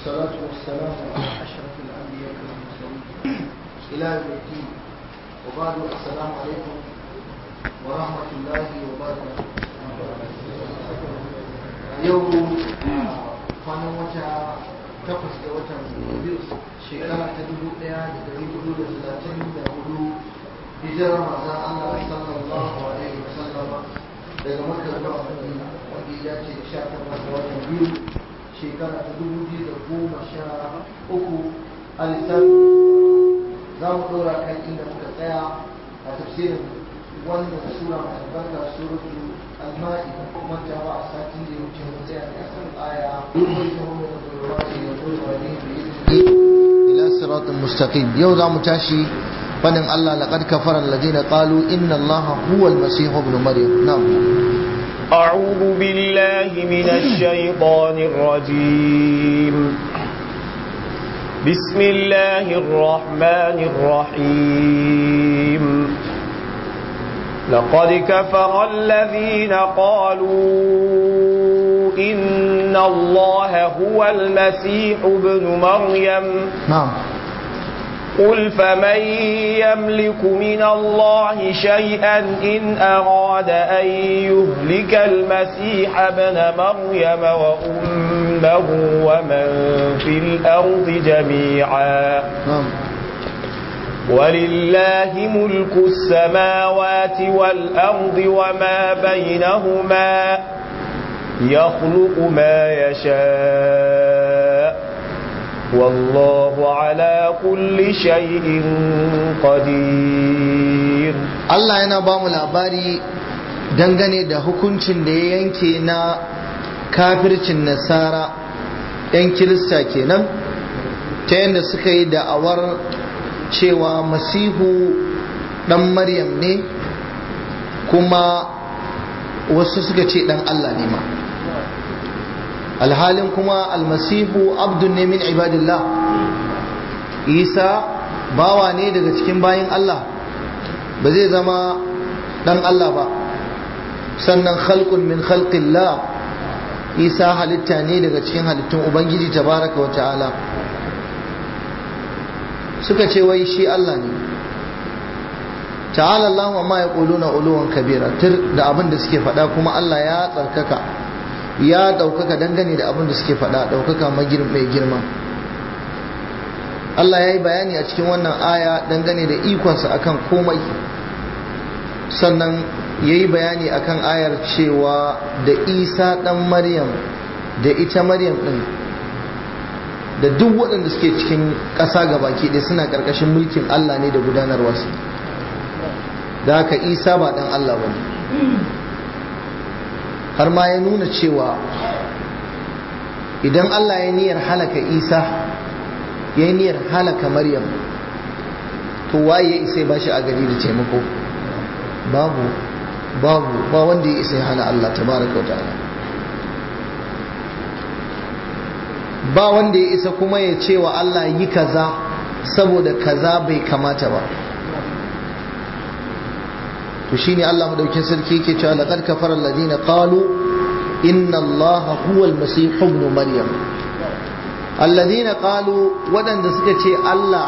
والصلاة والسلام على أشرف الأنبياء والمرسلين إلى يوم الدين وبعد السلام عليكم ورحمة الله وبركاته يوم kwanan wata takwas da watan biyu shekara ta dubu ɗaya da dari hudu da talatin da hudu hijirar mazan Allah sallallahu alaihi wasallama daga makka zuwa madina wanda ya ce sha takwas da watan biyu shekara ta dubu biyu da goma sha uku a lissafi za mu ɗora kan inda muka tsaya a tafsirin wannan sura mai albarka suratu al-ma'ida kuma ta ba a satin da ya wuce mu tsaya a kan aya ila siratin mustaqim yau za mu tashi fadin Allah laqad kafara alladhina qalu inna allaha huwa al-masih ibn maryam na'am أعوذ بالله من الشيطان الرجيم بسم الله الرحمن الرحيم لقد كفر الذين قالوا إن الله هو المسيح ابن مريم نعم قل فمن يملك من الله شيئا إن أراد أن يهلك المسيح ابن مريم وأمه ومن في الأرض جميعا نعم ولله ملك السماوات والأرض وما بينهما يخلق ما يشاء والله على كل شيء قدير Allah yana ba mu labari dangane da hukuncin da ya yanke na kafircin nasara 'yan kirista kenan ta yadda suka yi da'awar cewa masihu dan maryam ne kuma wasu suka ce dan Allah ne ma alhalin kuma almasihu abdun ne min ibadillah isa bawa ne daga cikin bayin Allah ba zai zama dan Allah ba sannan khalqun min khalqillah isa halitta ne daga cikin halittun ubangiji tabaraka wa ta'ala suka ce wai shi Allah ne ta'ala Allah wa ma yaquluna uluwan kabira tir da abin da suke faɗa kuma Allah ya tsarkaka ya ɗaukaka dangane da abin da suke faɗa ɗaukaka mai girma Allah ya yi bayani a cikin wannan aya dangane da ikonsa akan komai sannan ya yi bayani akan ayar cewa da isa ɗan maryam da ita maryam ɗin da duk waɗanda suke cikin ƙasa ga baki ɗaya suna ƙarƙashin mulkin Allah ne da gudanarwarsa da haka isa ba ɗan Allah ba ne har ma ya nuna cewa idan Allah ya niyyar halaka isa ya yi niyyar halaka maryam to waye ya isa ba shi a gari da taimako babu babu ba wanda ya isa ya hana Allah tabaraka wa ta'ala ba wanda ya isa kuma ya ce wa Allah yi kaza saboda kaza bai kamata ba to shine Allah madaukin sarki yake cewa laqad kafara alladhina qalu inna Allah huwa al-masih ibn maryam alladhina qalu wadanda suka ce Allah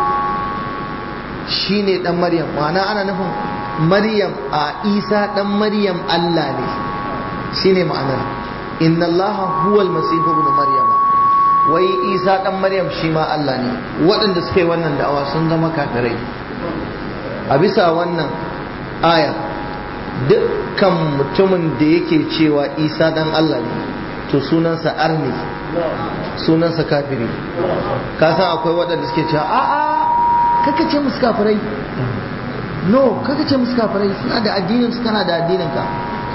shine dan maryam ma'ana ana nufin maryam a isa dan maryam Allah ne shine ma'anar inna Allah huwa al-masih ibn maryam wai isa dan maryam shi ma Allah ne waɗanda suka yi wannan da'awa sun zama kafirai a bisa wannan aya dukkan mutumin da yake cewa isa dan Allah ne to sunansa arni sunansa kafiri ka san akwai waɗanda suke cewa a a kaka ce musu kafirai no kaka ce musu kafirai suna da addinin su kana da addinin ka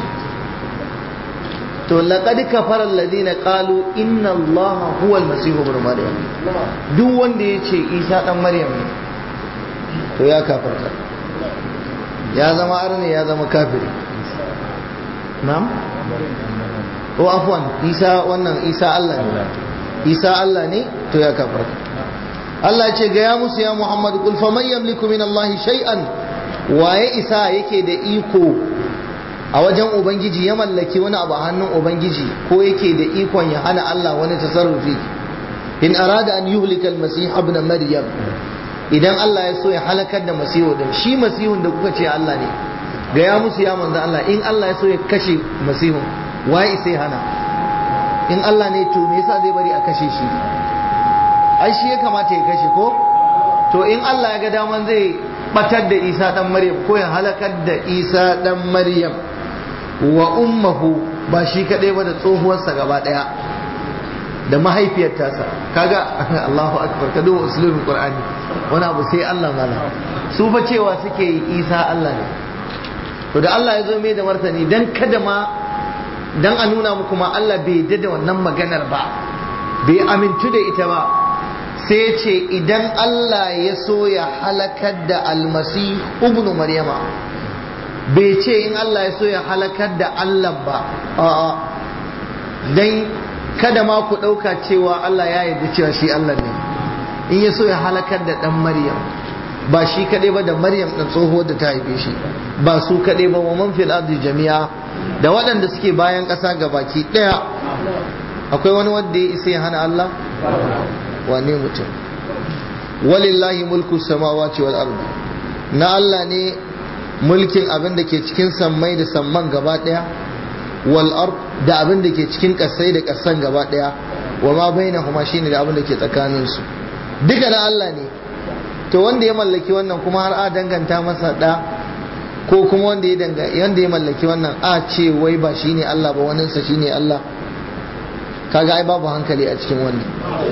to laqad kafara alladhina qalu inna allaha huwa almasih ibn maryam duk wanda yace isa dan maryam ne to ya kafarta ya zama arne ya zama kafiri na'am o afwan isa wannan isa Allah ne isa Allah ne to ya kafarta Allah ya ce ga ya musu ya Muhammad kul faman yamliku min Allah shay'an waye isa yake da iko a wajen ubangiji ya mallaki wani abu a hannun ubangiji ko yake da ikon ya hana Allah wani tasarrufi in arada an yuhlika al-masih ibn maryam idan Allah ya so ya halakar da masihu din shi masihun da kuka ce Allah ne ga ya musu ya manzo Allah in Allah ya so ya kashe masihun waye sai hana in Allah ne to me yasa zai bari a kashe shi ai shi ya kamata ya kashe ko to in Allah ya ga daman zai batar da Isa dan Maryam ko ya halakar da Isa dan Maryam wa ummuhu ba shi kadai ba da tsohuwarsa gaba daya da mahaifiyar tasa kaga Allahu akbar ka duba usulul qur'ani wani abu sai Allah mana su fa cewa suke yi Isa Allah ne to da Allah ya zo mai da martani dan kada ma dan a nuna muku ma Allah bai yadda da wannan maganar ba bai amintu da ita ba sai ce idan Allah ya so ya halakar da almasi ibn maryama bai ce in Allah ya so ya halakar da Allah ba a'a dan kada ma ku ɗauka cewa Allah ya yarda cewa shi Allah ne in ya so ya halakar da ɗan maryam ba shi kaɗai ba da maryam ɗan tsohuwar da ta haife shi ba su kaɗai ba wa man fil ardi jami'a da waɗanda suke bayan ƙasa ga baki ɗaya akwai wani wanda ya isa ya hana Allah wane mutum walillahi mulku samawati wal ardi na Allah ne mulkin abin da ke cikin sammai da samman gaba ɗaya wal ard da abin da ke cikin ƙasai da ƙasan gaba ɗaya wa ma bainahuma shine da abin da ke tsakanin su duka na Allah ne to wanda ya mallaki wannan kuma har a danganta masa da ko kuma wanda ya danga wanda ya mallaki wannan a ce wai ba shine Allah ba wannan sa shine Allah kaga ai babu hankali a cikin wannan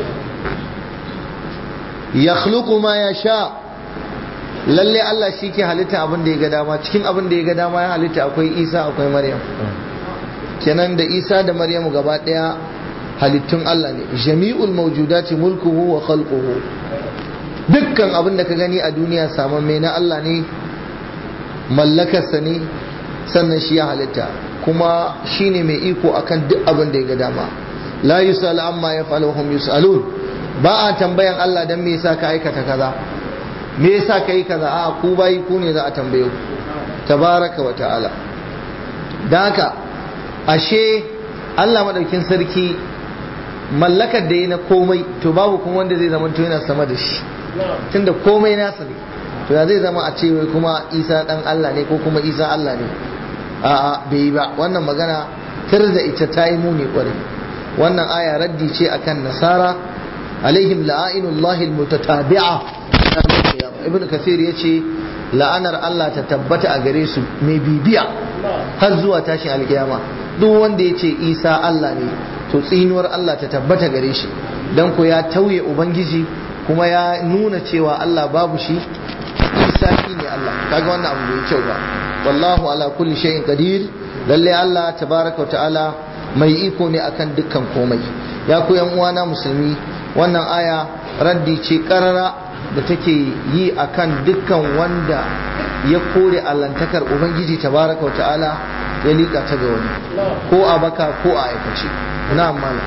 yakhluqu ma yasha lalle Allah shi ke halitta abin da ya ga dama cikin abin da ya ga dama ya halitta akwai Isa akwai Maryam kenan da Isa da Maryam gaba daya halittun Allah ne jami'ul mawjudati mulkuhu wa khalquhu dukkan abin da ka gani a duniya saman mai na Allah ne mallakarsa ne sannan shi ya halitta kuma shine mai iko akan duk abin da ya ga dama la yusal amma yaf'alu hum yusalun ba a tambayan Allah dan me yasa ka aikata kaza me yasa ka yi kaza a ku bayi ku ne za a tambaye ku tabaraka wa ta'ala dan haka ashe Allah madaukin sarki mallakar da yi na komai to babu kuma wanda zai zama to yana sama da shi tunda komai nasa ne to ya zai zama a ce wai kuma Isa dan Allah ne ko kuma Isa Allah ne a'a bai yi ba wannan magana tar da ita ta yi muni kwarai wannan aya raddi ce akan nasara alaihim la'ainullahi almutatabi'a ibn kathir yace la'anar Allah ta tabbata a gare su mai bibiya har zuwa tashin alkiyama duk wanda yace Isa Allah ne to tsinuwar Allah ta tabbata gare shi dan ko ya tauye ubangiji kuma ya nuna cewa Allah babu shi Isa ne Allah kaga wannan abu bai kyau ba wallahu ala kulli shay'in qadir lalle Allah tabaraka wa ta'ala mai iko ne akan dukkan komai ya ku yan uwana musulmi wannan aya raddi ce karara da take yi akan dukkan wanda ya kore allantakar ubangiji tabaraka wa ta'ala ya liƙa ta ga wani ko a baka ko a aikace na mala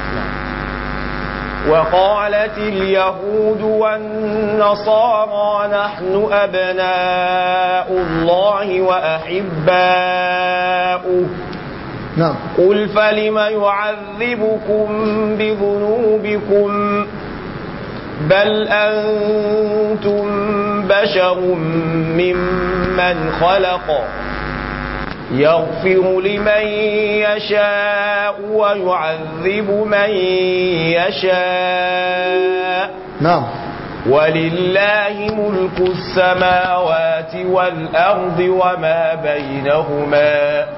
وقالت اليهود والنصارى نحن أبناء الله وأحباؤه نعم قل فلم يعذبكم بذنوبكم بل أنتم بشر ممن خلق يغفر لمن يشاء ويعذب من يشاء نعم ولله ملك السماوات والأرض وما بينهما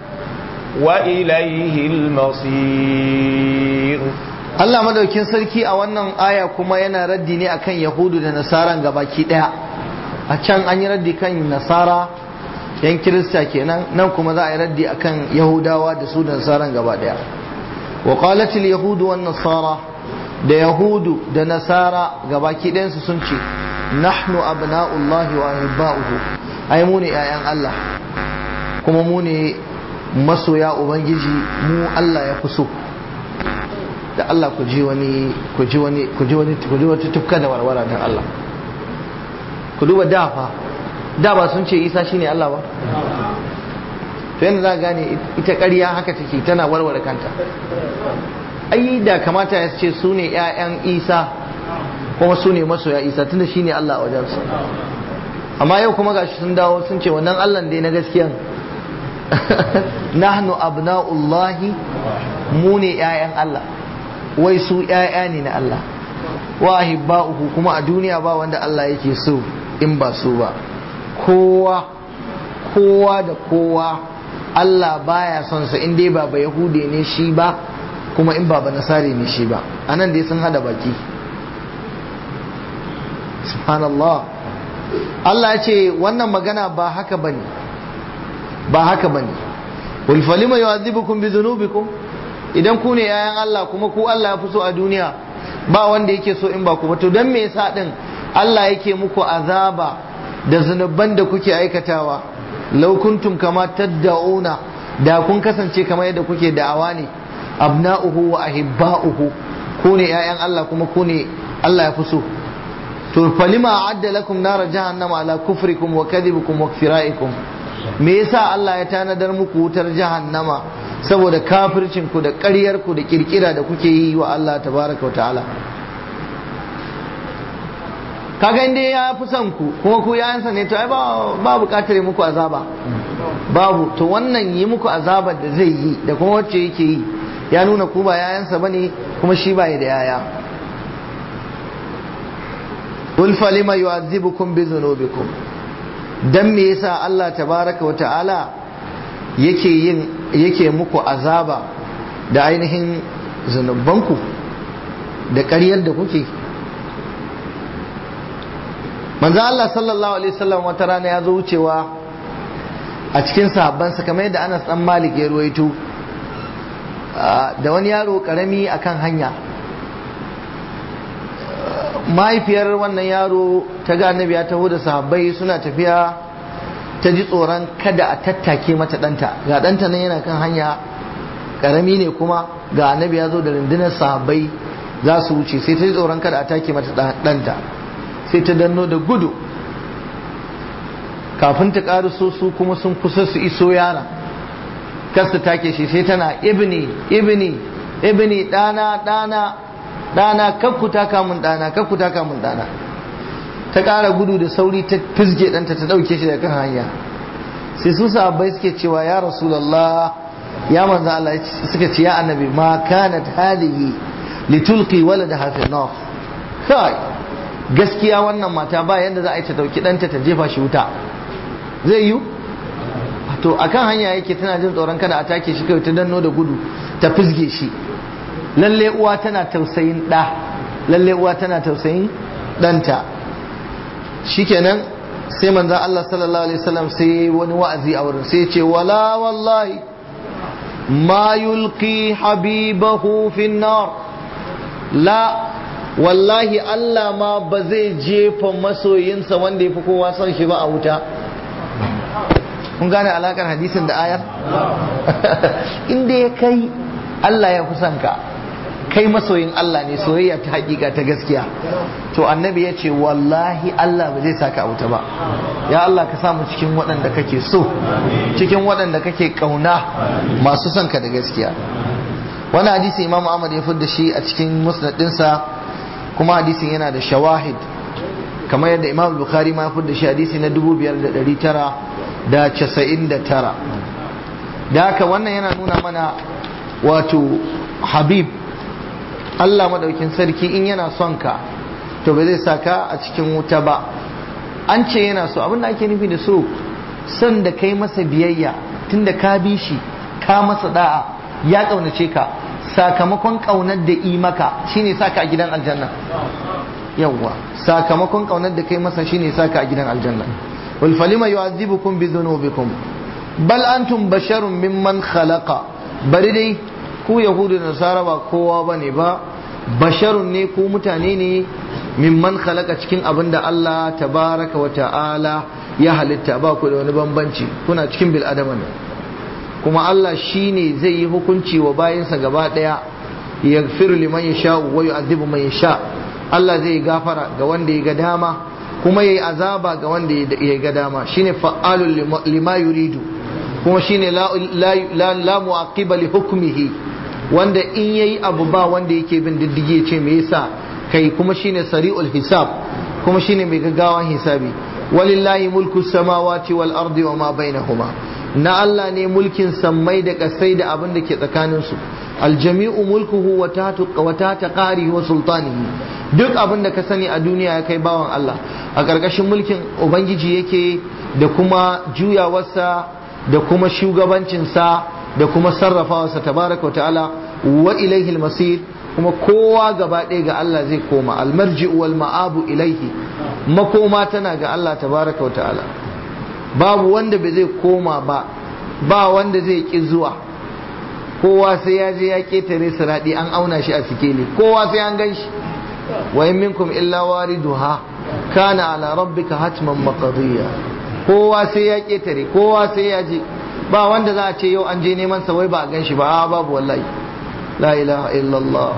وإليه المصير Allah madaukin sarki a wannan aya kuma yana raddi ne akan Yahudu da Nasaran gabaki daya a can an yi raddi kan Nasara yan Kirista kenan nan kuma za a yi raddi akan Yahudawa da su da Nasaran gaba daya wa qalat al yahudu wan nasara da Yahudu da Nasara gabaki ɗayan su sun ce nahnu abna'ullahi wa ahibba'uhu ai mu ne ƴaƴan Allah kuma mu ne masoya ubangiji mu Allah ya fi so da Allah ku ji wani ku ji wani ku ji wani ku ji wata tufka da warwara dan Allah ku duba da fa da ba sun ce Isa shine Allah ba to yanda za gane ita ƙarya haka take tana warware kanta ai da kamata ya ce su ne ƴaƴan Isa kuma su ne masoya isa tunda shine Allah a wajensu amma yau kuma gashi sun dawo sun ce wannan Allah dai na gaskiyan nahnu abna'ullahi mu ne ƴaƴan Allah wai su ƴaƴa ne na Allah wa ahibba'uhu kuma a duniya ba wanda Allah yake so in ba su ba kowa kowa da kowa Allah baya son sa in dai ba ba yahude ne shi ba kuma in ba ba nasari ne shi ba anan dai sun hada baki subhanallah Allah ya ce wannan magana ba haka bane ba haka bane wal falima yu'adhibukum bi dhunubikum idan ku ne yayan Allah kuma ku Allah ya fi so a duniya ba wanda yake so in ba ku ba to dan me yasa din Allah yake muku azaba da zunuban da kuke aikatawa law kuntum kama tad'una da kun kasance kamar yadda kuke da'awa ne abna'uhu wa ahibba'uhu ku ne yayan Allah kuma ku ne Allah ya fi so to falima a'adda lakum nara jahannama ala kufrikum wa kadhibikum wa ikfira'ikum me yasa Allah ya tanadar muku wutar jahannama saboda kafircin ku da ƙaryar ku da kirkira da kuke yi wa Allah tabaraka wa ta'ala kaga inda ya fi son ku kuma ku yayansa ne to ai ba ba bukatar yi muku azaba babu to wannan yi muku azabar da zai yi da kuma wacce yake yi ya nuna ku ba yayansa bane kuma shi ba da yaya qul falima yu'adhibukum bi dhunubikum dan me yasa Allah tabaraka wa ta'ala yake yin yake muku azaba da ainihin zunubanku da ƙaryar da kuke manzo Allah sallallahu alaihi wasallam wata rana ya zo wucewa a cikin sahabbansa kamar yadda Anas dan Malik ya ruwaito da wani yaro karami akan hanya mahaifiyar wannan yaro ta ga annabi ya taho da sahabbai suna tafiya ta ji tsoron kada a tattake mata ɗanta ga ɗanta nan yana kan hanya karami ne kuma ga annabi ya zo da rundunar sahabbai za su wuce sai ta ji tsoron kada a take mata ɗanta sai ta danno da gudu kafin ta ƙaruso su kuma sun kusa su iso yara kar su take shi sai tana ibni ibni ibni ɗana ɗana ɗana kakku taka mun ɗana kakku taka mun ɗana ta ƙara gudu da sauri ta fizge ɗanta ta ɗauke shi daga kan hanya sai su sahabbai suke cewa ya rasulallah ya manzo Allah suka ce ya annabi ma kanat hadihi litulqi waladaha fi nar kai gaskiya wannan mata ba yadda za a yi ta dauki ɗanta ta jefa shi wuta zai yi to akan hanya yake tana jin tsoron kada a take shi kawai ta danno da gudu ta fizge shi lalle uwa tana tausayin ɗa lalle uwa tana tausayin ɗanta shikenan sai manzan Allah sallallahu alaihi wasallam sai wani wa'azi a wurin sai ce wala wallahi ma yulqi habibahu fin nar la wallahi Allah ma ba zai jefa masoyinsa wanda ya fi kowa son shi ba a wuta kun gane alakar hadisin da ayar inda ya kai Allah ya fi son ka kai masoyin Allah ne soyayya ta hakika ta gaskiya to annabi ya ce wallahi Allah ba zai saka a wuta ba ya Allah ka samu cikin waɗanda kake so cikin waɗanda kake ƙauna masu son ka da gaskiya wani hadisi imam Ahmad ya da shi a cikin musnad ɗinsa kuma hadisin yana da shawahid kamar yadda imam bukhari ma da shi hadisi na 5999 da haka wannan yana nuna mana wato habib Allah madaukin sarki in yana son ka to ba zai saka a cikin wuta ba an ce yana so abin da ake nufi da so son da kai masa biyayya tunda ka bi shi ka masa da'a ya kaunace ka sakamakon kaunar da yi maka shine saka a gidan aljanna yawwa sakamakon kaunar da kai masa shine saka a gidan aljanna wal falima yu'adhibukum bi dhunubikum bal antum basharun mimman khalaqa bari dai ku yahudu da nasara ba kowa bane ba basharun ne ku mutane ne mimman khalaqa cikin abin da Allah tabaraka wa ta'ala ya halitta ba ku da wani bambanci kuna cikin bil adama ne kuma Allah shine zai yi hukunci wa bayinsa gaba daya yaghfiru liman yasha wa yu'adhibu man yasha Allah zai gafara ga wanda ya ga dama kuma yayi azaba ga wanda ya ga dama shine fa'alul lima yuridu kuma shine la la la mu'aqiba li hukmihi wanda in yayi abu ba wanda yake bin diddigi ce me yasa kai kuma shine sari'ul hisab kuma shine mai gaggawan hisabi walillahi mulku samawati wal ardi wa ma bainahuma na Allah ne mulkin sammai da kasai da abin da ke tsakanin su aljami'u mulkuhu wa tahtu wa tahta qari wa sultanihi duk abin da ka sani a duniya ya kai bawan Allah a ƙarƙashin mulkin ubangiji yake da kuma juyawarsa da kuma shugabancinsa da kuma sarrafawarsa tabaraka wa ta'ala wa ilaihi masir kuma kowa gaba ɗaya ga Allah zai koma almarji'u wal ma'abu ilaihi makoma tana ga Allah tabaraka wa ta'ala babu wanda bai zai koma ba ba wanda zai ki zuwa kowa sai ya je ya ketare siradi an auna shi a sikeli kowa sai an gan shi wa in minkum illa wariduha kana ala rabbika hatman maqdiya kowa sai ya ketare kowa sai ya je ba wanda za a ce yau an je neman sa wai ba a gan shi ba a babu wallahi la ilaha illallah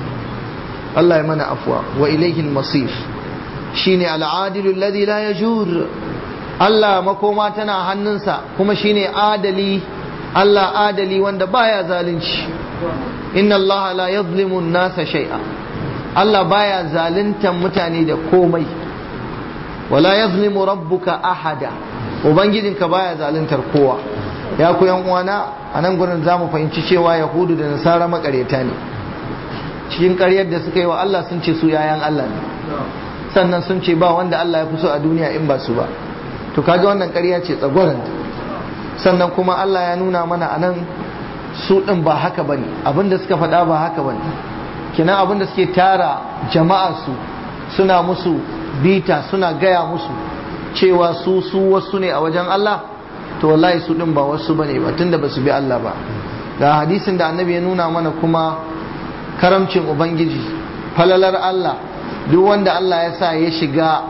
Allah ya mana afwa wa ilayhi al-masir shine al-adilu alladhi la yajur Allah makoma tana hannunsa kuma shine adali Allah adali wanda baya zalunci inna Allah la yadhlimu an-nasa shay'a Allah baya zaluntan mutane da komai wala yazlimu rabbuka ahada ubangijinka baya zaluntar kowa ya ku yan uwana a nan gurin zamu fahimci cewa yahudu da nasara makareta ne cikin ƙaryar da suka yi wa Allah sun ce su yayan Allah ne sannan sun ce ba wanda Allah ya fi so a duniya in ba su ba to kaga wannan ƙarya ce tsagwaranta sannan kuma Allah ya nuna mana a nan su ɗin ba haka bane abinda suka faɗa ba haka bane kenan abinda suke tara jama'a su suna musu bita suna gaya musu cewa su su wasu ne a wajen Allah to wallahi su din ba wasu bane ba tunda basu bi Allah ba ga hadisin da annabi ya nuna mana kuma karamcin ubangiji falalar Allah duk wanda Allah ya sa ya shiga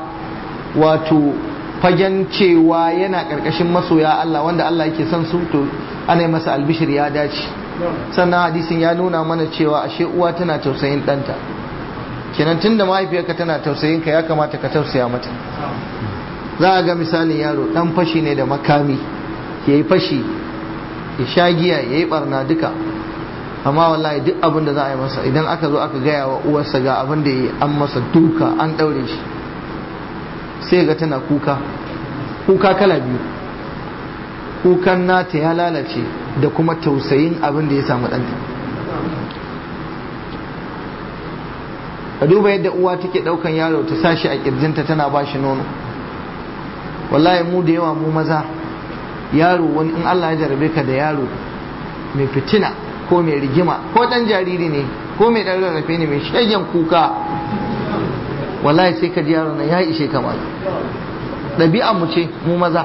wato fagen cewa yana karkashin masoya Allah wanda Allah yake son su to ana yi masa albishir ya dace sannan hadisin ya nuna mana cewa ashe uwa tana tausayin ɗanta kenan tunda mahaifiyarka tana tausayin ka ya kamata ka tausaya mata za a ga misalin yaro dan fashi ne da makami ya yi fashi ya sha giya ya yi barna duka amma wallahi duk abin da za a yi masa idan aka zo aka gaya wa uwarsa ga abin da ya yi an masa duka an ɗaure shi sai ga tana kuka kuka kala biyu kukan nata ya lalace da kuma tausayin abin da ya samu ɗanta ka duba yadda uwa take ɗaukan yaro ta sashi a ƙirjinta tana ba shi nono wallahi mu da yawa mu maza yaro wani in Allah ya jarabe ka da yaro mai fitina ko mai rigima ko ɗan jariri ne ko mai ɗan rarrafe ne mai shagen kuka wallahi sai ka ji yaro na ya ishe kamar ɗabi'a mu ce mu maza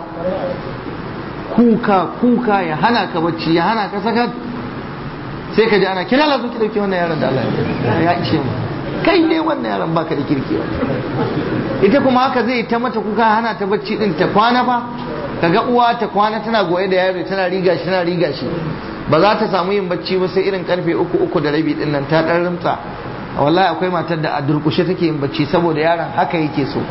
kuka kuka ya hana ka bacci ya hana ka sakat sai ka ji ana kira la ki dauke wannan yaron da Allah ya ishe mu kai ne wannan yaron baka da kirki ita kuma haka zai ta mata kuka hana ta bacci din ta kwana fa kaga uwa ta kwana tana goye da yaro tana riga shi tana riga shi ba za ta samu yin bacci ba sai irin karfe uku uku da rabi din nan ta dan rimtsa wallahi akwai matar da a durkushe take yin bacci saboda yaron haka yake so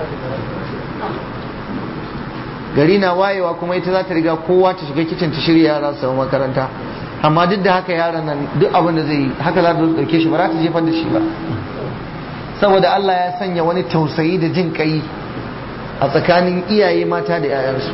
gari na wayewa kuma ita za ta riga kowa ta shiga kicin ta shirya yara su makaranta amma duk da haka yaran nan duk abin da zai yi haka za ta dauke shi ba za ta jefar da shi ba saboda Allah ya sanya wani tausayi da jin kai a tsakanin iyaye mata da 'ya'yansu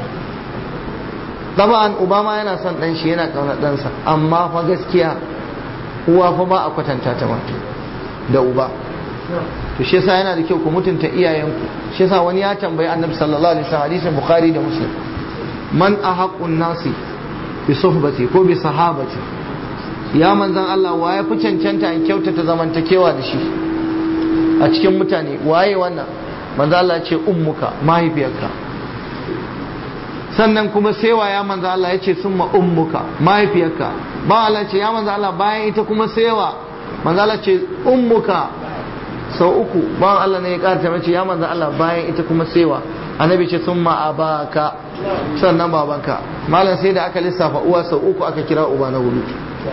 taba'an obama yana son dan shi yana kaunar ɗansa amma fa gaskiya uwa fa ba a kwatanta ta ma da uba to shi yasa yana da kyau ku mutunta iyayenku shi yasa wani ya tambayi annabi sallallahu alaihi wasallam hadisin bukhari da muslim man ahaqun nasi bi suhbati ko bi sahabati ya manzan Allah wa ya fi cancanta in kyautata zamantakewa da shi a cikin mutane waye wannan manzan Allah ya ce ummuka mahaifiyarka sannan kuma sai wa ya manzan Allah ya ce summa ummuka mahaifiyarka ba Allah ce ya manzan Allah bayan ita kuma sai wa manzan Allah ce ummuka sau uku bawan Allah ne ya karta mace ya manzan Allah bayan ita kuma sewa annabi ce sun abaka sannan babanka malam sai da aka lissafa uwa sau uku aka kira uba na hudu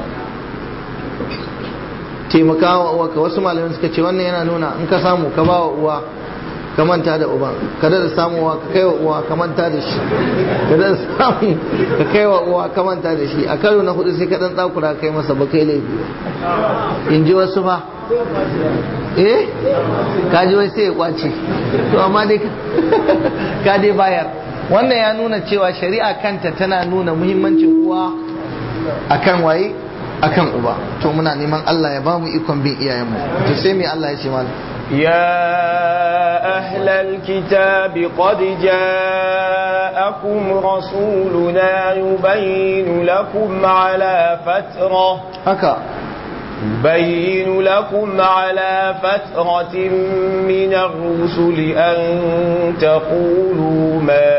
taimakawa uwa ka wasu malamin suka ce wannan yana nuna in ka samu ka ba wa uwa ka manta da uban ka da samuwa ka kai wa uwa ka manta da shi ka da samu ka kai wa uwa ka manta da shi a karo na hudu sai ka dan tsakura kai masa ba kai laifi in ji wasu fa eh kaji wai sai ya kwace to amma dai ka dai bayar wannan ya nuna cewa shari'a kanta tana nuna muhimmancin uwa akan waye akan uba to muna neman Allah ya bamu ikon bin iyayenmu to sai me Allah ya ce mana يا أهل الكتاب قد جاءكم رسولنا يبين لكم على فترة haka يبين لكم على فترة من الرسل أن تقولوا ما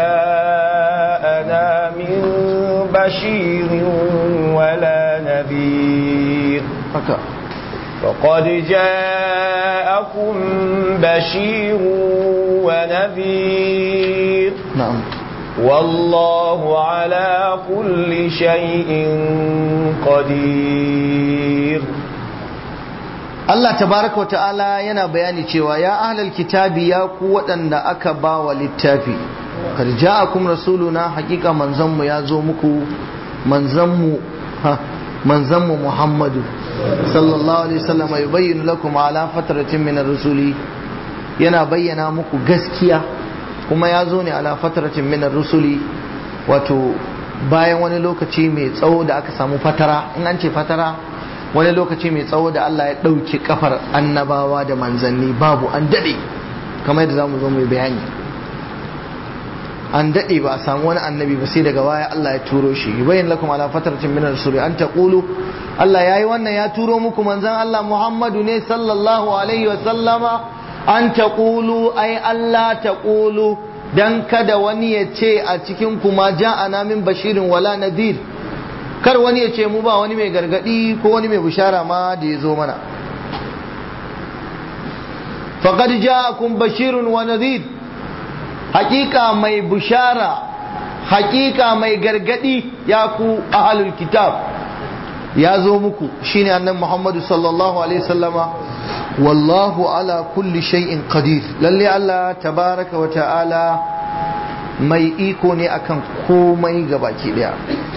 جاءنا من بشير ولا نذير haka فقد جاءكم بشير ونذير na'am والله على كل شيء قدير Allah tabaraka wa ta'ala yana bayani cewa ya ahlal kitabi ya ku waɗanda aka ba wa littafi kad ja'akum rasuluna haƙiƙa manzanmu ya zo muku manzanmu ha manzanmu Muhammadu sallallahu alaihi wasallam yubayyinu lakum ala fatratin min ar-rusuli yana bayyana muku gaskiya kuma ya zo ne ala fatratin min ar-rusuli wato bayan wani lokaci mai tsawo da aka samu fatara in an ce fatara wani lokaci mai tsawo da Allah ya ɗauki kafar annabawa da manzanni babu an daɗe kamar yadda za mu zo mai bayani an daɗe ba a samu wani annabi ba sai daga baya Allah ya turo shi bayan lakum ala fatratin min rasuli an taqulu Allah yayi wannan ya turo muku manzon Allah Muhammadu ne sallallahu alaihi wa sallama an taqulu ai Allah taqulu dan kada wani ya ce a cikin kuma ja'ana min bashirin wala nadir kar wani ya ce mu ba wani mai gargadi ko wani mai bishara ma da ya zo mana faqad ja'akum bashirun wa nadhir hakika mai bishara hakika mai gargadi ya ku ahlul kitab ya zo muku shine annabi Muhammadu sallallahu alaihi wasallama wallahu ala kulli shay'in qadir lalle Allah tabaraka wa ta'ala mai iko ne akan komai gabaki daya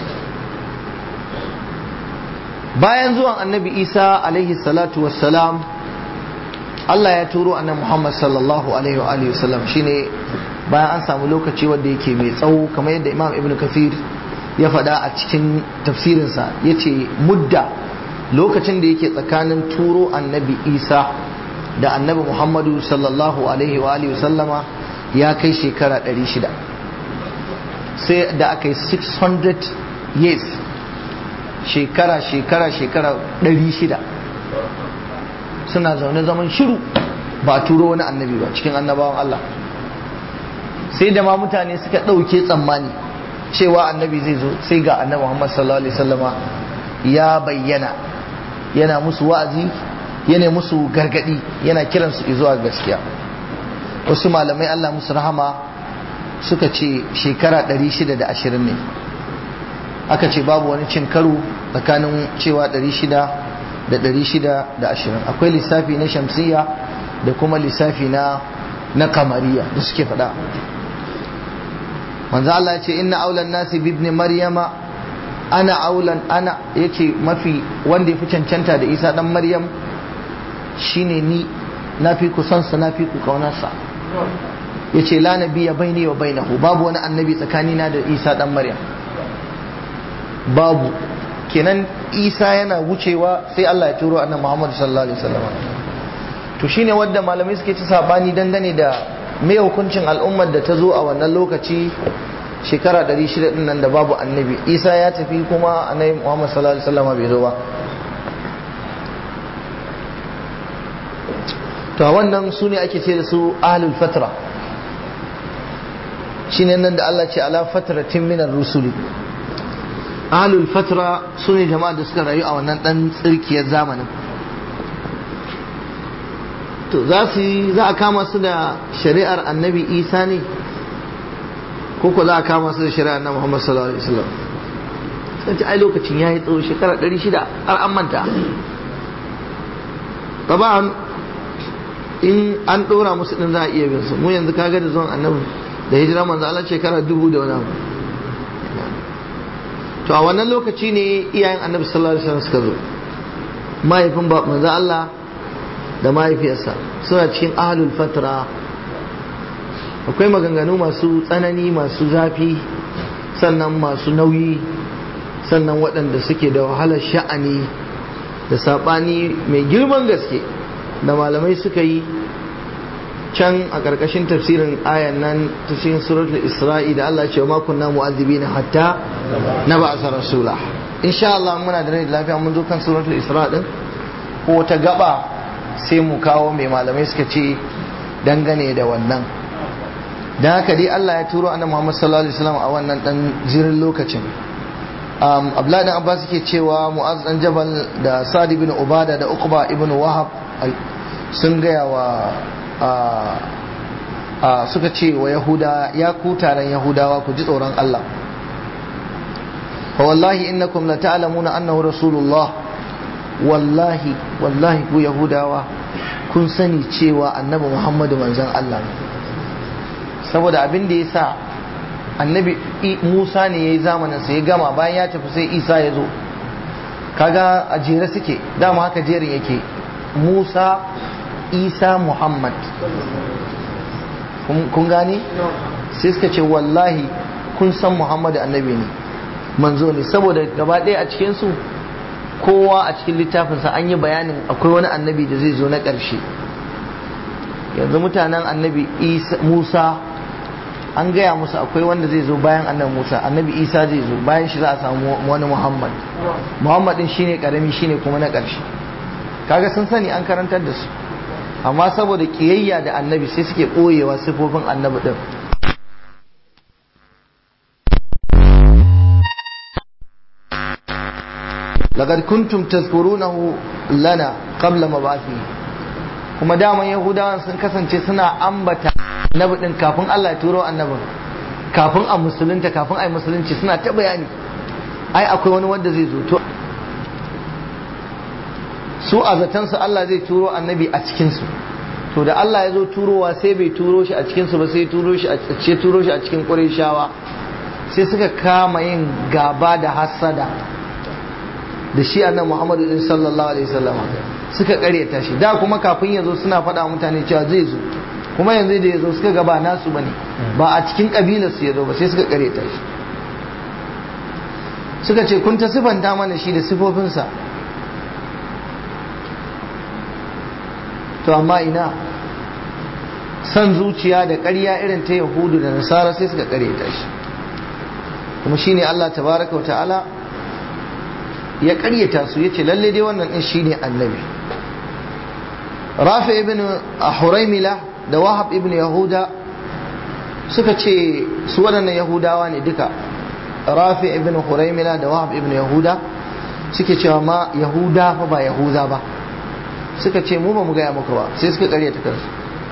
bayan zuwan annabi isa alaihi salatu wassalam Allah ya turo annabi Muhammad sallallahu alaihi wa alihi wasallam shine bayan an samu lokaci wanda yake mai tsawo kamar yadda Imam Ibn Kathir ya faɗa a cikin tafsirinsa yace mudda lokacin da yake tsakanin turo annabi Isa da annabi Muhammadu sallallahu alaihi wa alihi wasallama ya kai shekara 600 sai da aka yi 600 years shekara shekara shekara ɗari shida suna zaune zaman shiru ba a turo wani annabi ba cikin annabawan Allah sai da ma mutane suka ɗauke tsammani cewa annabi zai zo sai ga annabi Muhammad sallallahu alaihi wasallama ya bayyana yana musu wa'azi yana musu gargadi yana kiransu zuwa gaskiya wasu malamai Allah musu rahama suka ce shekara 620 ne aka ce babu wani cin karo tsakanin cewa 600 da 620 akwai lissafi na shamsiya da kuma lissafi na na kamariya da suke faɗa manzo Allah ya ce inna aulan nasi bi ibn maryama ana aulan ana yace mafi wanda ya fi cancanta da Isa dan Maryam shine ni na fi ku son sa na fi ku kaunarsa yace la nabiyya baini wa bainahu babu wani annabi tsakanina da Isa dan Maryam babu kenan isa yana wucewa sai Allah ya turo annabi Muhammad sallallahu alaihi wasallam to shine wanda malamai suke ci sabani dangane da me hukuncin al'ummar da ta zo a wannan lokaci shekara 600 din nan da babu annabi isa ya tafi kuma annabi Muhammad sallallahu alaihi wasallam bai zo ba to wannan su ne ake ce da su ahlul fatra shine nan da Allah ce ala fatratin minar rusuli ahlul fatra su ne jama'a da suka rayu a wannan dan tsirkiyar zamanin to za su yi za a kama su da shari'ar annabi isa ne ko ko za a kama su da shari'ar na muhammad sallallahu alaihi wasallam sun ci ai lokacin ya yi tsawo shekara 600 har an manta taban in an ɗora musu ɗin za a iya bin su mu yanzu kaga da zuwan annabi da hijira manzo Allah shekara dubu da wani abu to a wannan lokaci ne iyayen annabi sallallahu alaihi wasallam suka zo mahaifin ba manzo Allah da mahaifiyarsa suna cikin ahlul fatra akwai maganganu masu tsanani masu zafi sannan masu nauyi sannan waɗanda suke da wahalar sha'ani da saɓani mai girman gaske da malamai suka yi can a ƙarƙashin tafsirin ayan nan tafsirin suratul isra'i da Allah ce wa kunna mu'azzibina hatta na ba'asa rasula insha Allah muna da rai da lafiya mun zo kan suratul isra din ko ta gaba sai mu kawo mai malamai suka ce dangane da wannan dan haka dai Allah ya turo annabi Muhammad sallallahu alaihi wasallam a wannan dan jirin lokacin um, Abdullahi dan Abbas yake cewa Mu'az dan Jabal da Sa'd ibn Ubada da Uqba ibn Wahab sun gaya wa suka ce wa Yahuda ya ku taron Yahudawa ku ji tsoron Allah fa wallahi innakum la ta'lamuna annahu rasulullah wallahi wallahi ku Yahudawa kun sani cewa annabi Muhammadu manzon Allah ne saboda abin da ya sa annabi musa ne ya yi zamaninsa ya gama bayan ya tafi sai isa ya zo kaga a jere suke dama haka jerin yake musa isa muhammad kun gani sai suka ce wallahi kun san muhammadu annabi ne manzo ne saboda gaba ɗaya a cikinsu kowa a cikin littafinsa an yi bayanin akwai wani annabi da zai zo na ƙarshe yanzu mutanen annabi musa an gaya musu akwai wanda zai zo bayan annabi Musa annabi Isa zai zo bayan shi za a samu wani Muhammad Muhammad din shine karami shine kuma na ƙarshe kaga sun sani an karantar da su amma saboda kiyayya da annabi sai suke ɓoyewa sifofin annabi din laqad kuntum tazkurunahu lana qabla mab'athi kuma daman yahudawan sun kasance suna ambata annabi din kafin Allah ya turo annabin kafin a musulunta kafin a yi musulunci suna ta bayani ai akwai wani wanda zai zo to su a zatansu Allah zai turo annabi a cikinsu to da Allah ya zo turowa sai bai turo shi a cikinsu ba sai turo shi a ce turo shi a cikin Qurayshawa sai suka kama yin gaba da hasada da shi annabi Muhammadu din sallallahu alaihi wasallam suka karyata shi da kuma kafin ya zo suna faɗa mutane cewa zai zo kuma yanzu da ya zo suka gaba nasu bane ba a cikin kabilar su ya zo ba sai suka karyata shi suka ce kun ta sifanta mana shi da sifofinsa to amma ina san zuciya da ƙarya irin ta yahudu da nasara sai suka karyata shi kuma shine Allah tabaraka wa ta'ala ya karyata su yace lalle dai wannan din shine annabi rafi ibn huraimila da wahab ibn yahuda suka ce su waɗannan yahudawa ne duka rafi ibn huraimila da wahab ibn yahuda suke cewa ma yahuda fa ba yahuda ba suka ce mu ba mu gaya muku ba sai suka karyata kansu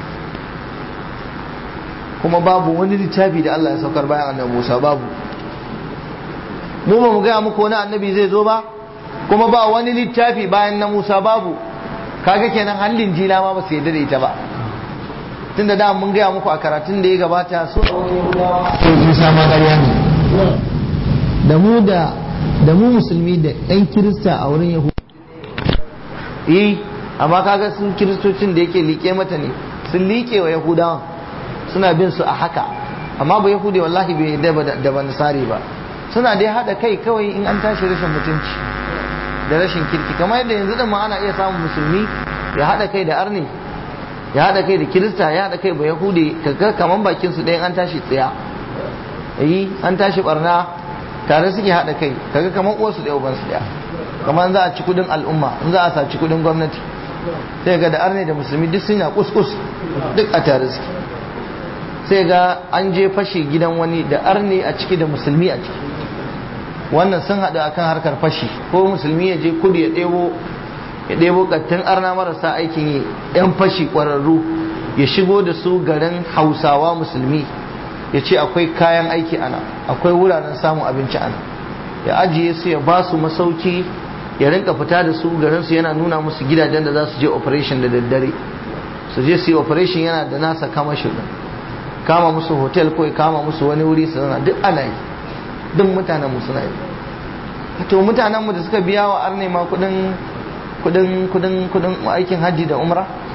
kuma babu wani littafi da Allah ya saukar bayan annabi Musa babu mu ba mu gaya muku wani annabi zai zo ba kuma ba wani littafi bayan na Musa babu kaga kenan hallin jila ma ba su yadda da ita ba tunda da mun gaya muku a karatun da ya gabata so Musa ma ƙarya ne da mu da da mu musulmi da ɗan kirista a wurin yahudu eh amma kaga sun kiristocin da yake liƙe mata ne sun liƙe wa yahudawan suna bin su a haka amma ba yahudi wallahi bai yadda da ban sare ba suna dai haɗa kai kawai in an tashi rashin mutunci da rashin kirki kamar yadda yanzu da ma ana iya samun musulmi ya haɗa kai da arni ya haɗa kai da kirista ya haɗa kai ba yahudi kaga kaman bakin su ɗayan an tashi tsaya yi an tashi barna tare suke haɗa kai kaga kaman uwarsu ɗaya uban su ɗaya kamar za a ci kudin al'umma in za a saci kudin gwamnati sai ga da arni da musulmi duk sun ya kuskus duk a tare suke sai ga an je fashe gidan wani da arni a ciki da musulmi a ciki wannan sun haɗu akan harkar fashi ko musulmi ya je kudu ya ɗebo ya ɗebo ƙattun arna marasa aikin yi yan fashi ƙwararru ya shigo da su garin hausawa musulmi ya ce akwai kayan aiki ana akwai wuraren samun abinci ana ya ajiye su ya ba su masauki ya rinka fita da su garin su yana nuna musu gidajen da za su je operation da daddare su je su yi operation yana da nasa kama shi kama musu hotel ko kama musu wani wuri su zana duk ana yi duk mutanen mu suna yi to mutanen mu da suka biya wa arne ma kudin kudin kudin kudin aikin hajji da umra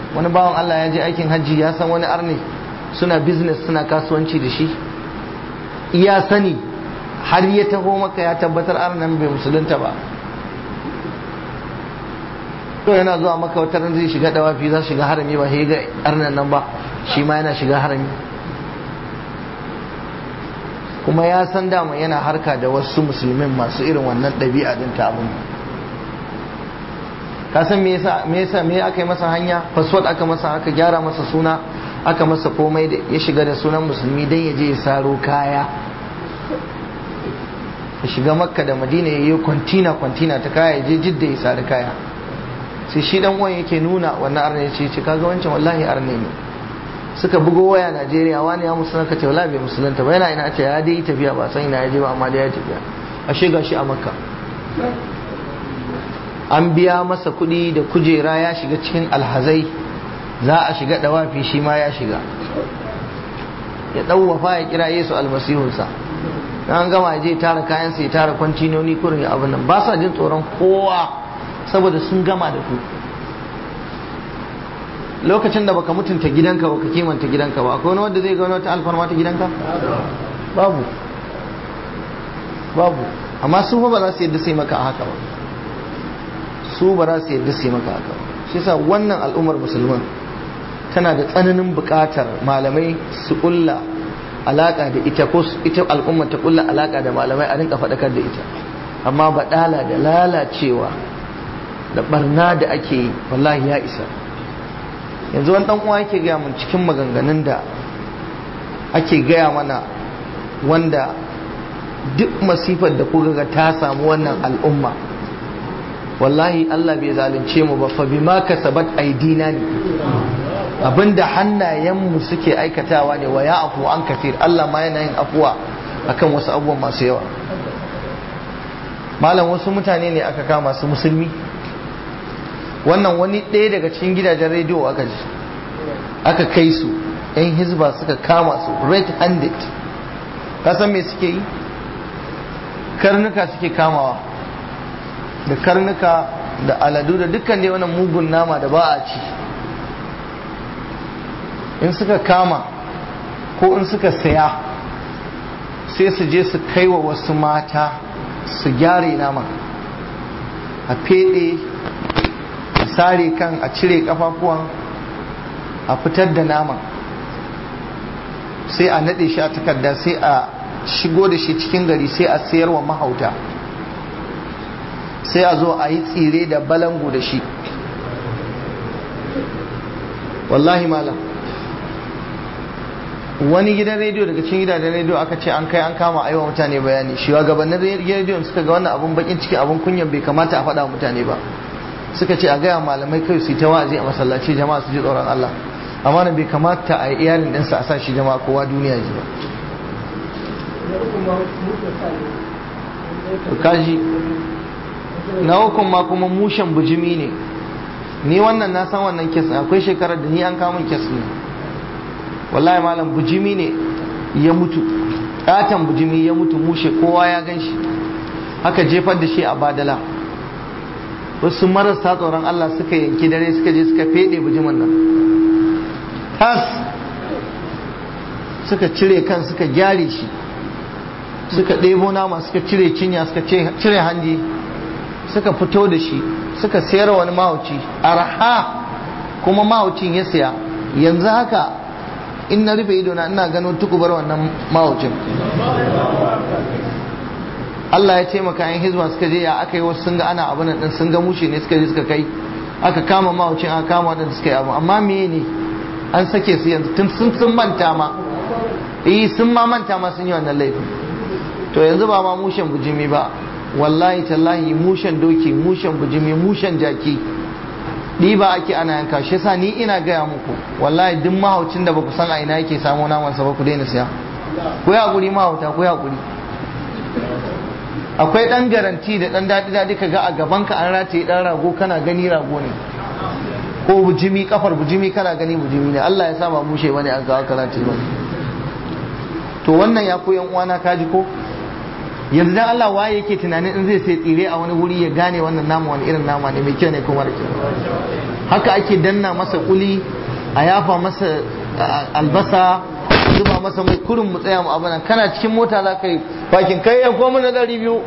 wani bawan Allah ya je aikin hajji ya san wani arne suna business suna kasuwanci da shi iya sani har ya taho maka ya tabbatar arnan bai musulunta ba to yana zuwa maka wata ran zai shiga dawafi za shiga harami ba sai ga arnan nan ba shi ma yana shiga harami kuma ya san dama yana harka da wasu musulmin masu irin wannan ɗabi'a din ta abin ka san me yasa me yasa me aka yi masa hanya password aka masa aka gyara masa suna aka masa komai da ya shiga da sunan musulmi dan ya je ya saro kaya ya shiga makka da madina ya yi kwantina kwantina ta kaya ya je jidda ya sari kaya sai shi dan uwan yake nuna wannan arne ya ce ce kaga wancan wallahi arne ne suka bugo waya Najeriya wani ya musulunta ce wallahi bai musulunta ba yana ina ce ya dai tafiya ba san ina ya je ba amma dai ya tafiya ashe gashi a makka an biya masa kuɗi da kujera ya shiga cikin alhazai za a shiga dawafi shi ma ya shiga ya ɗauwafa ya kira yesu almasihunsa an gama je tara kayansa ya tara kwantinoni kurin ya abin nan ba sa jin tsoron kowa saboda sun gama da ku lokacin da baka mutunta gidanka baka kimanta gidanka ba akwai wani wanda zai ga wata alfarma ta gidanka babu babu amma su ba za su yadda sai maka haka ba su ba za su yadda sai maka haka ba shi yasa wannan al'ummar musulman tana da tsananin buƙatar malamai su ƙulla alaƙa da ita ko ita al'ummar ta ƙulla alaƙa da malamai a rinka faɗakar da ita amma baɗala da lalacewa da barna da ake yi wallahi ya isa yanzu wani ɗan uwa yake gaya mun cikin maganganun da ake gaya mana wanda duk masifar da kuka ga ta samu wannan al'umma wallahi Allah bai zalunce mu ba fa bima kasabat aidina ne abinda hannayenmu suke aikatawa ne wa ya afu an kafir Allah ma yana yin afuwa akan wasu abubuwan masu yawa malam wasu mutane ne aka kama su musulmi wannan wani ɗaya daga cikin gidajen rediyo aka ji aka kai su 'yan hizba suka kama su red handed kasan me suke yi karnuka suke kamawa da karnuka da aladu da dukkan dai wannan mugun nama da ba a ci in suka kama ko in suka saya sai su je su kai wa wasu mata su gyare nama a fede a sare kan a cire kafafuwan a fitar da nama sai a nade shi a takarda sai a shigo da shi cikin gari sai a sayar wa mahauta sai a zo a yi tsire da balangu da shi wallahi malam wani gidan rediyo daga cikin gidajen rediyo aka ce an kai an kama aiwa mutane bayani shugabannin rediyon suka ga wannan abun bakin ciki abun kunyan bai kamata a faɗa mutane ba suka ce a gaya malamai kai su yi ta wa'azi a masallaci jama'a su ji tsoron Allah amma bai kamata a yi iyalin ɗinsa a sa shi jama'a kowa duniya ji ba kaji na hukun ma kuma mushen bujimi ne ni wannan na san wannan kes akwai shekarar da ni an kamun kes ne wallahi malam bujimi ne ya mutu katon bujimi ya mutu mushe kowa ya gan shi aka jefar da shi a badala wasu marasa tsoron Allah suka yanki dare suka je suka fede bujimin nan tas suka cire kan suka gyare shi suka ɗebo nama suka cire cinya suka cire hanji suka fito da shi suka sayar wani mahauci arha kuma mahaucin ya saya yanzu haka in na rufe idona ina gano tukubar wannan mahaucin Allah ya taimaka yan hizba suka je ya aka yi wasu sun ga ana abin nan sun ga mushe ne suka je suka kai aka kama mahaucin aka kama wadanda suka yi abu amma me ne an sake su yanzu tun sun sun manta ma eh sun ma manta ma sun yi wannan laifin to yanzu ba ma mushen bujimi ba wallahi tallahi mushen doki mushen bujimi mushen jaki ɗiba ake ana yanka shi yasa ni ina gaya muku wallahi duk mahaucin da baku san a ina yake samo naman sa ba ku daina siya ku ya hakuri mahauta ku ya hakuri akwai dan garanti da dan daɗi daɗi ka ga a gaban ka an rataye dan rago kana gani rago ne ko bujimi kafar bujimi kana gani bujimi ne Allah ya sa ba mushe bane an ga aka rataye ba to wannan ya koyan uwana kaji ko yanzu dan Allah waye yake tunanin in zai sai tsire a wani wuri ya gane wannan nama wani irin nama ne mai kyau ne ko mara kyau haka ake danna masa kuli a yafa masa albasa zuba masa mai kurin mu tsaya mu abana kana cikin mota za ka yi bakin kai yan koma na ɗari biyu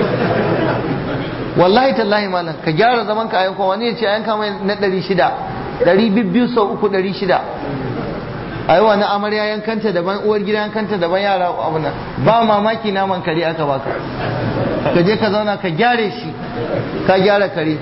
wallahi tallahi malam ka gyara zaman ka a yankan wani ya ce a yanka mai na ɗari shida ɗari biyu sau uku ɗari shida a yi wani amarya yankanta daban uwar gida yankanta daban yara abu nan ba mamaki naman kare aka baka ka je ka zauna ka gyare shi ka gyara kare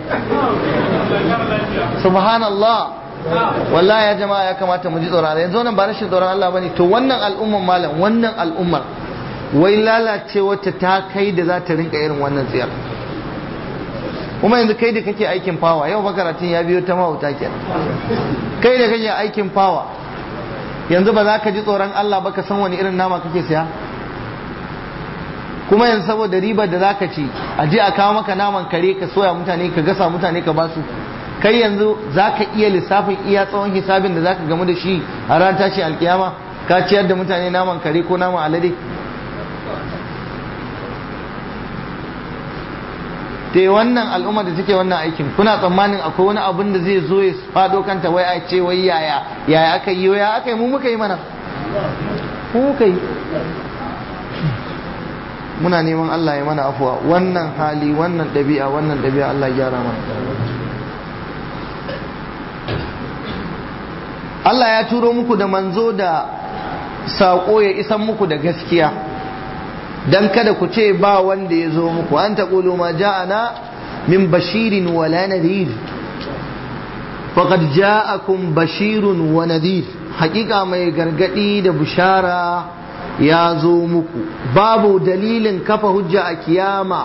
subhanallah wallahi ya jama'a ya kamata mu ji tsoron Allah yanzu wannan ba rashin tsoron Allah bane to wannan al'ummar malam wannan al'ummar wai lalace wacce ta kai da za ta rinka irin wannan tsiyar kuma yanzu kai da kake aikin fawa yau makaratun ya biyo ta mahauta kenan kai da kake aikin fawa yanzu ba za ka ji tsoron Allah ba ka san wani irin nama kake siya kuma yanzu saboda ribar da za ka ci a je a kawo maka naman kare ka soya mutane ka gasa mutane ka basu kai yanzu za ka iya lissafin iya tsawon hisabin da za ka gamu da shi a ran tashi alkiyama ka ciyar da mutane naman kare ko naman alade te wannan al'umma da take wannan aikin kuna tsammanin akwai wani abin da zai zo ya fado kanta wai a ce wai yaya yaya aka yi yaya aka yi mu muka yi mana mu muka yi muna neman Allah ya mana afuwa wannan hali wannan ɗabi'a wannan ɗabi'a Allah ya gyara mana Allah ya turo muku da manzo da saƙo ya isan muku da gaskiya dan kada ku ce ba wanda ya zo muku an taqulu ma ja'ana min bashirin wala nadhir faqad ja'akum bashirun wa nadhir hakika mai gargadi da bushara ya zo muku babu dalilin kafa hujja a kiyama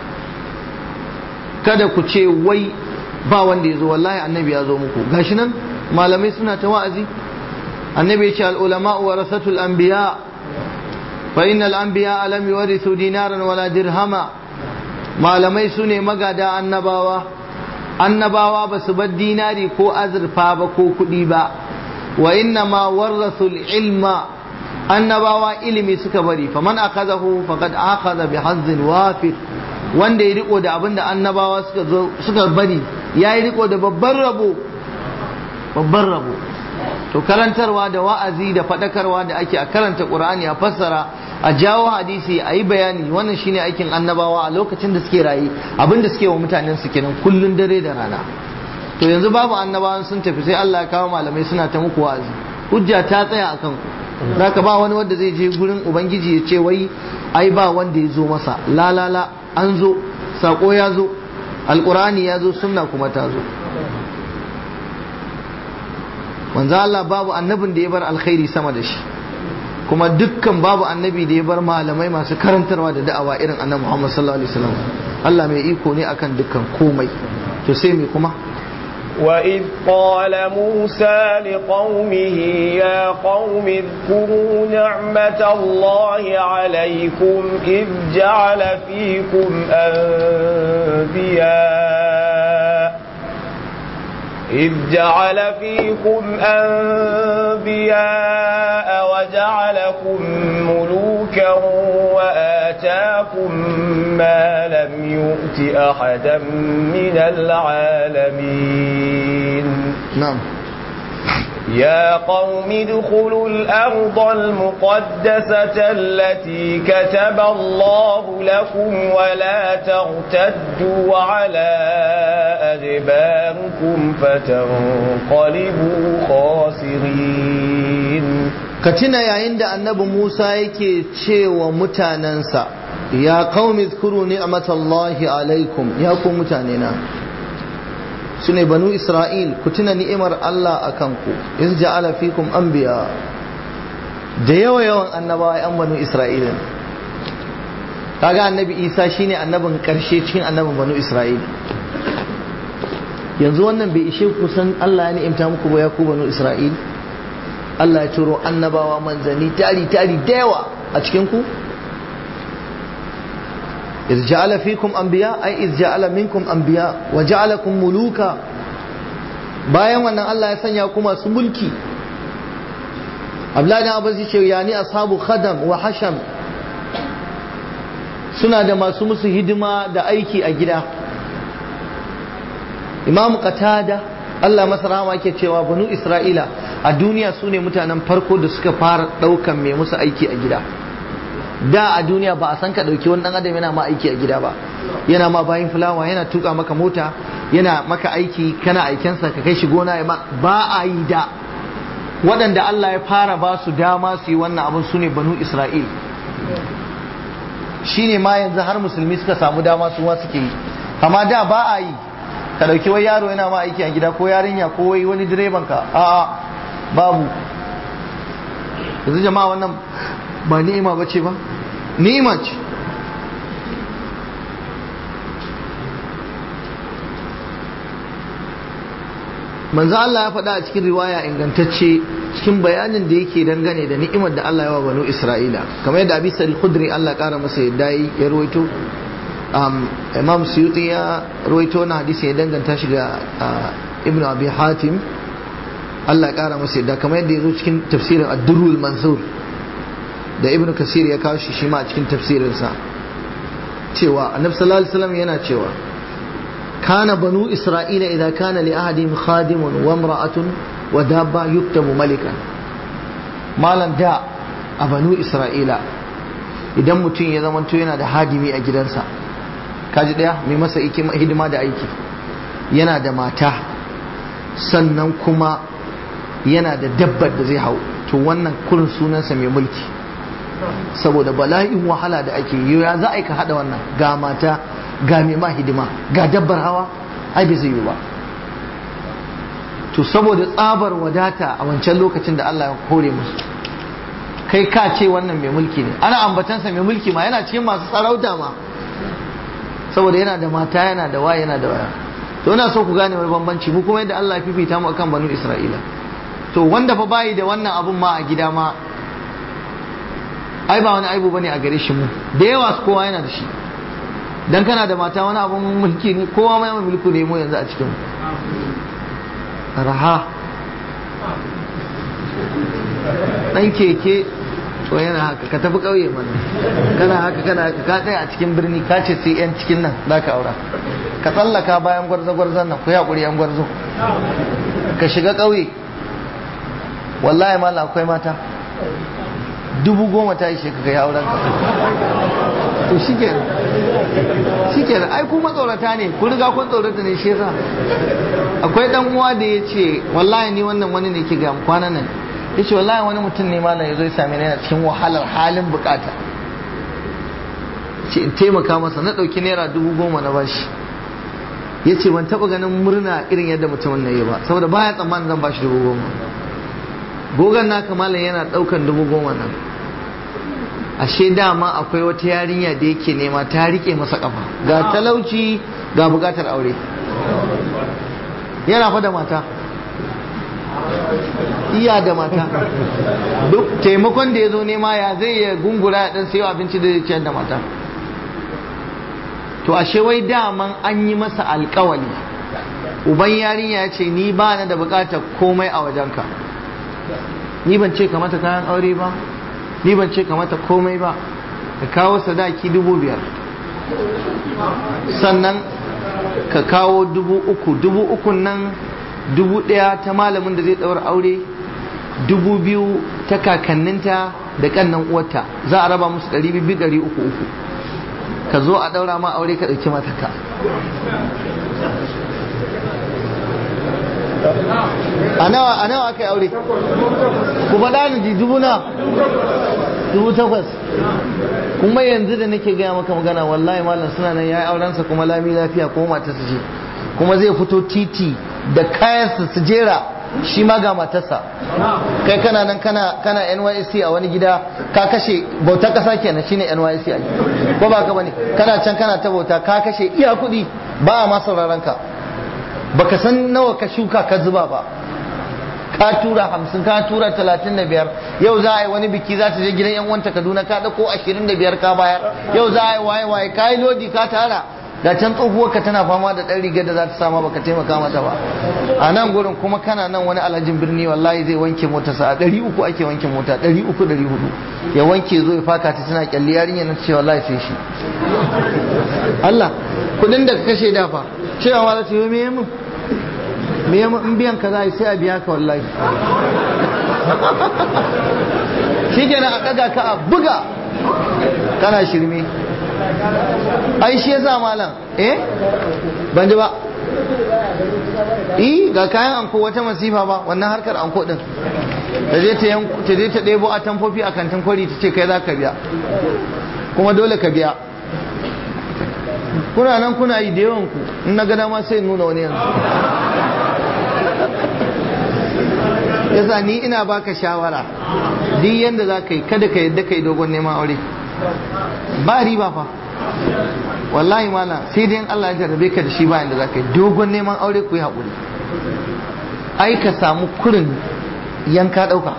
kada ku ce wai ba wanda ya zo wallahi annabi ya zo muku gashi nan malamai suna ta wa'azi annabi ya ce al-ulama warasatul anbiya فإن الأنبياء لم يورثوا دينارا ولا درهما malamai su ne magada annabawa annabawa ba su bar dinari ko azurfa ba ko kuɗi ba wa inna ma warrasul ilma annabawa ilimi suka bari faman akazahu faqad akhadha bi hazzin wafir wanda ya riko da abinda annabawa suka zo suka bari ya yi riko da babban rabo babban rabo to karantarwa da wa'azi da faɗakarwa da ake a karanta ƙur'ani a fassara a jawo hadisi a yi bayani wannan shine aikin annabawa a lokacin da suke rayu abin da suke wa mutanen su kenan kullun dare da rana to yanzu babu annabawan sun tafi sai Allah ya kawo malamai suna ta muku wa'azi hujja ta tsaya a kanku zaka ba wani wanda zai je gurin ubangiji ya ce wai ai ba wanda ya zo masa la la la an zo sako ya zo alqur'ani ya zo sunna kuma ta zo manzo Allah babu annabin da ya bar alkhairi sama da shi kuma dukkan babu annabi da ya bar malamai masu karantarwa da da'awa irin annabi Muhammad sallallahu alaihi wasallam Allah mai iko ne akan dukkan komai to sai me kuma وإذ قال موسى لقومه يا قوم اذكروا نعمة الله عليكم إذ جعل فيكم أنبياء إذ جعل فيكم أنبياء وجعلكم ملوكا وآتاكم ما لم يؤت أحدا من العالمين نعم يا قوم ادخلوا الأرض المقدسة التي كتب الله لكم ولا ترتدوا على أدباركم فتنقلبوا خاسرين ka tuna yayin da annabi Musa yake cewa mutanensa ya qaumi zkuru ni'matallahi alaikum ya ku mutane na su ne banu Isra'il ku tuna ni'imar Allah a kanku iz ja'ala fikum anbiya da yawa yawan annabawa yan banu Isra'il kaga annabi Isa shine annabin karshe cikin annabin banu Isra'il yanzu wannan bai ishe ku san Allah ya ni'imta muku ba ya ku banu Isra'il Allah ya turo annabawa manzanni tari tari da yawa a cikin ku iz ja'ala fikum anbiya ay iz ja'ala minkum anbiya wa ja'alakum muluka bayan wannan Allah ya sanya ku masu mulki Abdullahi Abbas ya ce yani ashabu khadam wa hasham suna da masu musu hidima da aiki a gida Imam Qatada Allah masa rahama yake cewa banu Isra'ila a duniya su ne mutanen farko da suka fara ɗaukan mai musu aiki a gida da a duniya ba a san ka ɗauki wani ɗan adam yana ma aiki a gida ba yana ma bayan fulawa yana tuka maka mota yana maka aiki kana aikensa ka kai shi gona ya ba a yi da waɗanda Allah ya fara ba su dama su yi wannan abin su ne banu Isra'il shi ne ma yanzu har musulmi suka samu dama su ma suke yi amma da ba a yi ka ɗauki wai yaro yana ma aiki a gida ko yarinya ko wai wani direban ka a babu yanzu jama'a wannan ba ni'ima ba ce ba ni'ima ce manzo Allah ya faɗa a cikin riwaya ingantacce cikin bayanin da yake dangane da ni'imar da Allah ya wa banu Isra'ila kamar yadda Abi Sa'id Khudri Allah ƙara masa yadda ya rawaito Imam Suyuti ya rawaito na hadisi ya danganta shi ga Ibn Abi Hatim Allah ƙara masa yadda kamar yadda ya zo cikin tafsirin Ad-Durrul Mansur da Ibn Kasir ya kawo shi shi ma a cikin tafsirinsa cewa Annabi sallallahu alaihi wasallam yana cewa كان بنو إسرائيل إذا كان لأحدهم خادم وامرأة ودابة يكتب ملكا مالا دا بنو إسرائيل idan mutum ya zama yana da hadimi a gidansa kaji daya mai masa hidima da aiki yana da mata sannan kuma yana da dabbar da zai hau to wannan kurin sunansa mai mulki saboda bala'in wahala da ake yi ya za a ka hada wannan ga mata ga mai ma hidima ga dabbar hawa ai bai zai yi ba to saboda tsabar wadata a wancan lokacin da Allah ya kore musu kai ka ce wannan mai mulki ne ana ambatansa mai mulki ma yana cikin masu sarauta ma saboda yana da mata yana da waya yana da waya to ina so ku gane wani bambanci mu kuma yadda Allah ya fifita mu akan banu Isra'ila to wanda fa bayi da wannan abun ma a gida ma ai ba wani aibu bane a gare shi mu da yawa kowa yana da shi dan kana da mata wani abun mulki ne kowa mai mulku ne mu yanzu a cikin raha dan keke to yana haka ka tafi kauye mana kana haka kana haka ka tsaya a cikin birni ka ce sai yan cikin nan za ka aura ka tsallaka bayan gwarzo gwarzon nan ku haƙuri yan gwarzo ka shiga kauye wallahi mala akwai mata dubu goma ta ishe ka kai auren ka to shikenan shikenan ai ku matsorata ne ku riga kun tsorata ne shi yasa akwai dan uwa da ya ce wallahi ni wannan wani ne ke ga kwanan nan ya ce wallahi wani mutum ne malam ya zo ya same ni yana cikin wahalar halin bukata ce in taimaka masa na ɗauki naira dubu goma na bashi ya ce ban taɓa ganin murna irin yadda mutumin na yi ba saboda baya tsammanin zan bashi dubu goma gogon naka malam yana ɗaukan dubu goma nan ashe dama akwai wata yarinya da yake nema ta rike masa kafa ga talauci ga bukatar aure yana fa da mata iya da mata duk taimakon da ya zo nema ya zai ya gungura ya dan sayo abinci da zai ciyar da mata to ashe wai daman an yi masa alkawali uban yarinya ya ce ni ba na da bukatar komai a wajenka ni ban ce ka mata kayan aure ba ni ban ce ka mata komai ba ka kawo sadaki dubu biyar sannan ka kawo dubu uku dubu ukun nan dubu ɗaya ta malamin da zai ɗaura aure dubu biyu ta kakanninta da ƙannan uwarta za a raba musu ɗari biyu ɗari uku uku ka zo a ɗaura ma aure ka ɗauki mataka a nawa a nawa aka yi aure ku faɗa ni ji dubu na dubu takwas kuma yanzu da nake gaya maka magana wallahi malam suna nan ya yi aurensa kuma lami lafiya ko matarsa ce kuma zai fito titi da kayansa su jera shi ma ga matarsa kai kana nan kana kana NYSC a wani gida ka kashe bauta kasa kenan shine NYSC a ko ba ka bane kana can kana ta bauta ka kashe iya kuɗi ba a ma sauraron ka baka san nawa ka shuka ka zuba ba ka tura hamsin ka tura talatin da biyar yau za a yi wani biki za ta je gidan yan wanta kaduna ka ɗauko ashirin da biyar ka bayar yau za a yi waye waye ka yi lodi ka tara da can tsohuwar ka tana fama da ɗan rigar da za ta sama baka taimaka mata ba a nan gurin kuma kana nan wani alhajin birni wallahi zai wanke mota sa ɗari uku ake wanke mota ɗari uku ɗari hudu ya wanke zo ya faka ta tana kyalli yarinya na ce wallahi sai shi Allah kudin da ka kashe dafa cewa ma za ta yi me mun me in biyan ka za sai a biya ka wallahi shi kenan a ɗaga ka a buga kana shirme ai shi yasa malam eh ban ji ba eh ga kayan anko wata masifa ba wannan harkar anko din ta je ta je ta ɗebo a tamfofi a kantin kwari ta ce kai za ka biya kuma dole ka biya kuna nan kuna yi da yawan ku in na gada ma sai nuna wani yanzu yasa ni ina baka shawara duk yanda za ka yi kada ka yadda ka yi dogon neman aure ba riba fa wallahi mana sai dai Allah ya jarrabe ka da shi ba inda za ka yi dogon neman aure ku yi haƙuri ai ka samu kurin yanka ɗauka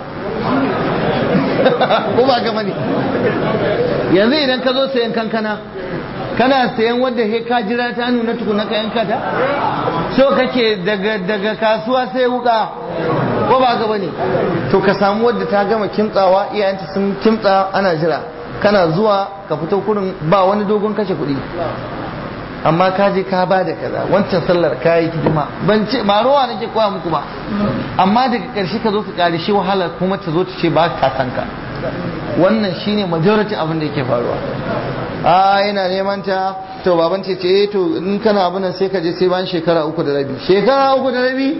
ko ba gama ne yanzu idan ka zo sayan kankana kana sayan wadda he ka jira ta nuna tukuna ka yanka ta so kake daga daga kasuwa sai wuka ko ba gaba ne to ka samu wadda ta gama kimtsawa iyayenta sun kimtsa ana jira kana zuwa ka fito kurin ba wani dogon kashe kuɗi amma ka je ka ba da kaza wancan sallar ka yi hidima ban ce ba ruwa nake koya muku ba amma daga ƙarshe ka zo ka ƙari shi wahala kuma ta zo ta ce ba ka san ka wannan shine majority abin da yake faruwa a yana neman ta to baban ce ce to in kana abin nan sai ka je sai bayan shekara uku da rabi shekara uku da rabi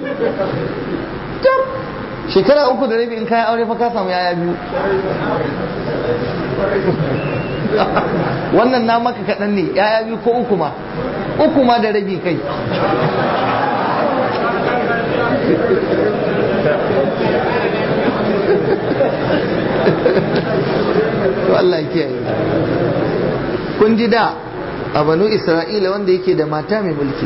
shekara uku da rabi in kayan aure fa ka samu yaya biyu wannan na maka kaɗan ne yaya biyu ko uku ma uku ma da rabi kai to Allah kiyaye kun ji da a banu isra'ila wanda yake da mata mai mulki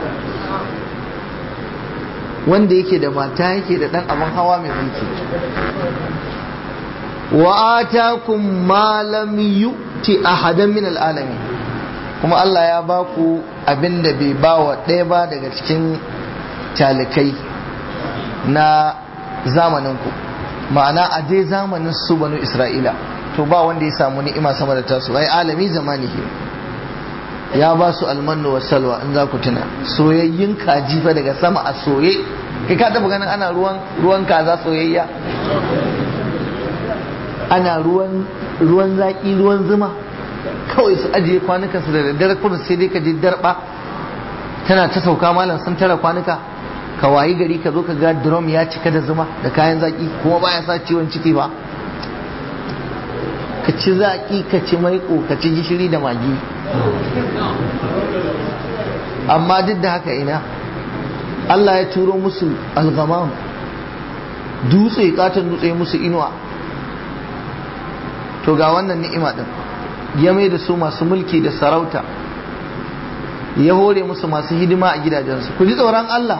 wanda yake da mata yake da ɗan abin hawa mai mulki wa atakum ma lam yu'ti ahadan min al'alamin kuma Allah ya ba ku abin da bai ba wa ɗaya ba daga cikin talikai na zamaninku ma'ana a dai zamanin su banu isra'ila to ba wanda ya samu ni'ima sama da tasu ai alami zamanihi ya ba su almannu wa salwa in za ku tuna soyayyin kaji fa daga sama a soye kai ka taba ganin ana ruwan ruwan kaza soyayya ana ruwan ruwan zaki ruwan zuma kawai su ajiye kwanukan su da daddare kudu sai dai ka je darba tana ta sauka malam sun tara kwanuka ka wayi gari ka zo ka ga drum ya cika da zuma da kayan zaki kuma baya sa ciwon ciki ba ka ci zaki ka ci maiko ka ci gishiri da magi amma duk da haka ina Allah ya turo musu algamam dutse katon dutse musu inuwa to ga wannan ni'ima din ya mai da su masu mulki da sarauta ya hore musu masu hidima a gidajensu ku ji tsoron Allah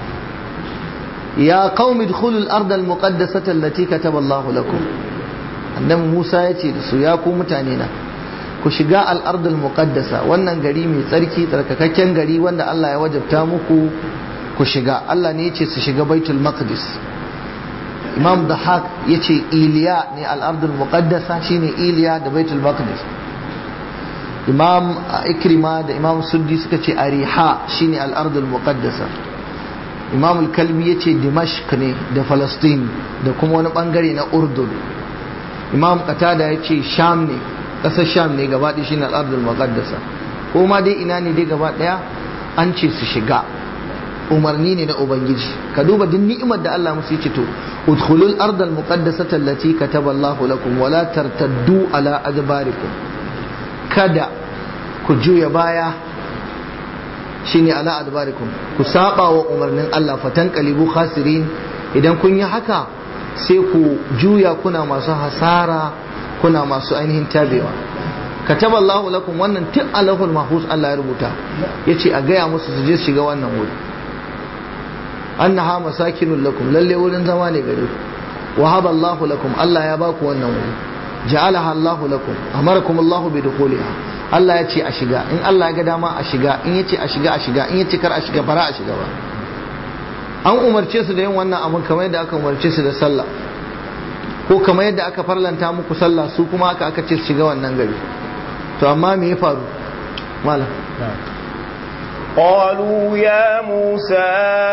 ya qaumi dkhulul ardal muqaddasata allati kataba Allahu lakum annabi Musa ya ce da su ya ku mutane na ku shiga al'ardul muqaddasa wannan gari mai tsarki tsarkakakken gari wanda Allah ya wajabta muku ku shiga Allah ne ya ce su shiga baitul maqdis imam dahak ya ce iliya ne al'ardul muqaddasa shine iliya da baitul maqdis imam ikrima da imam suddi suka ce ariha shine al'ardul muqaddasa imam al-kalbi ya ce dimashq ne da falastin da kuma wani bangare na urdun imam qatada ya ce sham ne ƙasar sham ne gaba ɗaya shine al'adul muqaddasa ko ma dai ina ne dai gaba ɗaya an ce su shiga umarni ne na ubangiji ka duba duk ni'imar da Allah musu yace to udkhulul ardal muqaddasata allati kataba Allahu lakum wa la tartaddu ala adbarikum kada ku juya baya shine ala adbarikum ku saba wa umarnin Allah fatan qalibu khasirin idan kun yi haka sai ku juya kuna masu hasara kuna masu ainihin tabewa kataba Allahu lakum wannan tun alahul mahfuz Allah ya rubuta yace a gaya musu su je su shiga wannan wuri annaha masakinul lakum lalle wurin zama ne gare ku wahaba Allahu lakum Allah ya baku wannan wuri ja'alaha Allahu lakum amarakum Allahu bi dukhuliha Allah ya ce a shiga in Allah ya ga dama a shiga in ya ce a shiga a shiga in ya ce kar a shiga bara a shiga ba an umarce su da yin wannan abin kamar yadda aka umarce su da sallah ko kamar yadda aka farlanta muku sallah su kuma aka aka ce su shiga wannan gari to amma me ya faru malam قالوا يا موسى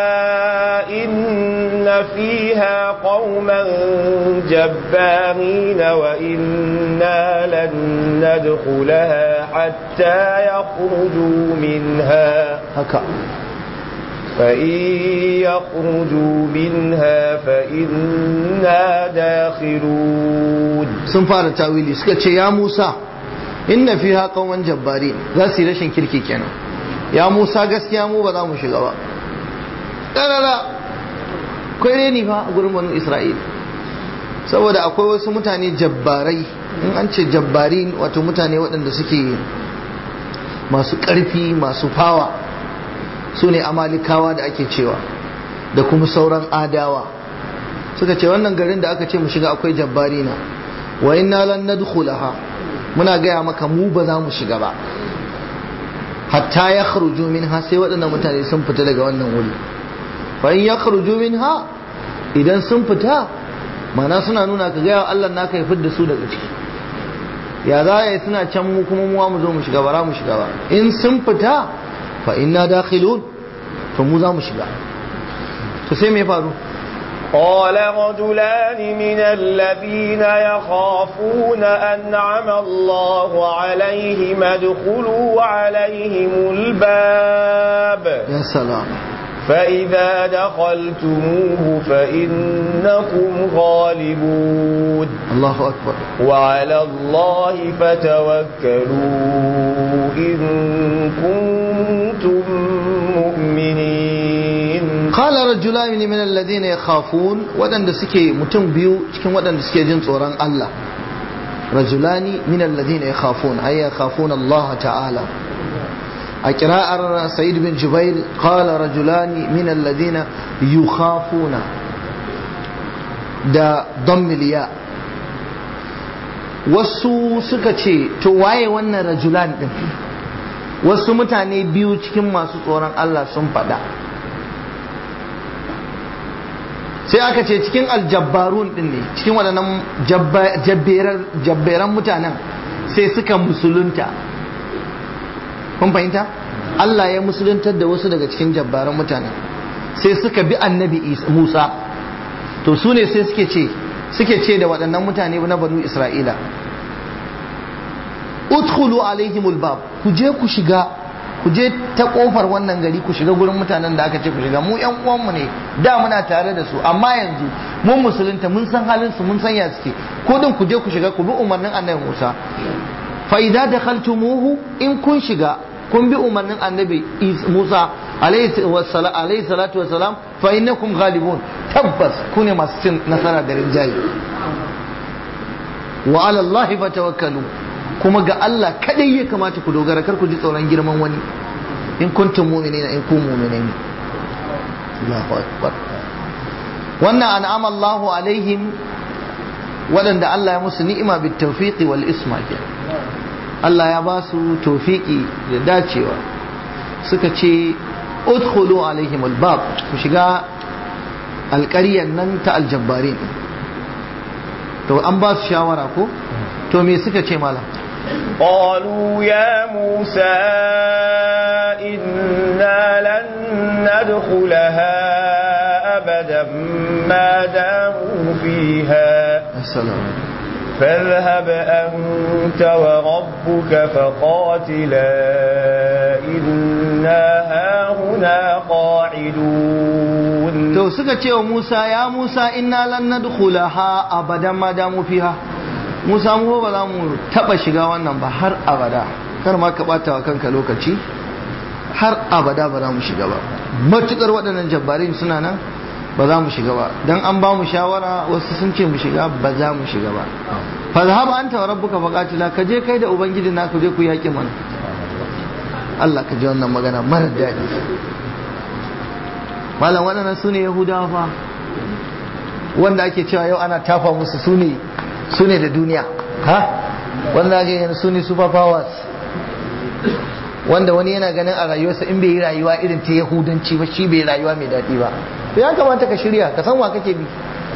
إن فيها قوما جبارين وإنا لن ندخلها حتى يخرجوا منها haka فإن يخرجوا منها فإنا داخلون sun fara tawili suka ce ya Musa inna fiha qauman jabbari za su yi rashin kirki kenan ya Musa gaskiya mu ba za mu shiga ba karara kai ne fa a gurin banu Isra'il saboda akwai wasu mutane jabbarai in an ce jabbari wato mutane waɗanda suke masu ƙarfi masu fawa su ne amalikawa da ake cewa da kuma sauran adawa suka ce wannan garin da aka ce mu shiga akwai jabbari na wa inna lan nadkhulaha muna gaya maka mu ba za mu shiga ba hatta ya khruju minha sai waɗannan mutane sun fita daga wannan wuri fa in ya khruju minha idan sun fita mana suna nuna ka gaya wa Allah naka ya fidda su daga ciki ya za ya suna can mu kuma mu mu zo mu shiga ba za mu shiga ba in sun fita fa inna dakhilun to mu za mu shiga to sai me faru قال رجلان من الذين يخافون أنعم الله عليهم ادخلوا عليهم الباب ya salam فإذا دخلتموه فإنكم غالبون Allahu akbar وعلى الله فتوكلوا إن كنتم مؤمنين qala rajulani min alladhina yakhafun wadanda suke mutum biyu cikin wadanda suke jin tsoron Allah rajulani min alladhina yakhafun ay yakhafuna Allah ta'ala a qira'ar Sa'id bin Jubair qala rajulani min alladhina yukhafuna da dammil ya wasu suka ce to waye wannan rajulan din wasu mutane biyu cikin masu tsoron Allah sun faɗa sai aka ce cikin aljabbarun din ne cikin waɗannan jabberan mutanen sai suka musulunta kun fahimta Allah ya musuluntar da wasu daga cikin jabbaran mutanen sai suka bi annabi Musa to su ne sai suke ce suke ce da waɗannan mutane na banu Isra'ila udkhulu alaihimul bab ku je ku shiga ku je ta kofar wannan gari ku shiga gurin mutanen da aka ce ku shiga mu yan uwanmu ne da muna tare da su amma yanzu mun musulunta mun san halin su mun san ya suke ko din ku je ku shiga ku bi umarnin annabi Musa fa idza dakhaltumuhu in kun shiga kun bi umarnin annabi Musa alaihi salatu wassalam fa innakum ghalibun tabbas ku ne masu cin nasara da rinjaye wa ala Allah fatawakkalu kuma ga Allah kadai ya kamata ku dogara kar ku ji tsoron girman wani in kuntum mu'minina in kun mu'minai ne Allahu akbar wannan an'ama Allahu alaihim waɗanda Allah ya musu ni'ima bit tawfiqi wal isma Allah ya ba su tawfiqi da dacewa suka ce udkhulu alaihim albab ku shiga alƙaryar nan ta aljabbarin to an ba su shawara ko to me suka ce malam قالوا يا موسى إنا لن ندخلها أبدا ما داموا فيها السلام فاذهب أنت وربك فقاتلا إنا هاهنا قاعدون to suka ce wa Musa ya Musa inna lan nadkhulaha abadan ma damu fiha Musa mu ba za mu taba shiga wannan ba har abada kar ma ka bata wa kanka lokaci har abada ba za mu shiga ba matukar waɗannan jabbarin suna nan ba za mu shiga ba dan an ba mu shawara wasu sun ce mu shiga ba za mu shiga ba fa zahaba anta wa rabbuka faqatila ka je kai da ubangiji na ku je ku yaki mana Allah ka ji wannan magana mara daɗi malam waɗannan su ne yahudawa fa wanda ake cewa yau ana tafa musu su ne su ne da duniya ha wanda ake yin su ne super powers wanda wani yana ganin a rayuwarsa in bai yi rayuwa irin ta yahudanci ba shi bai rayuwa mai daɗi ba to ya kamata ka shirya ka san wa kake bi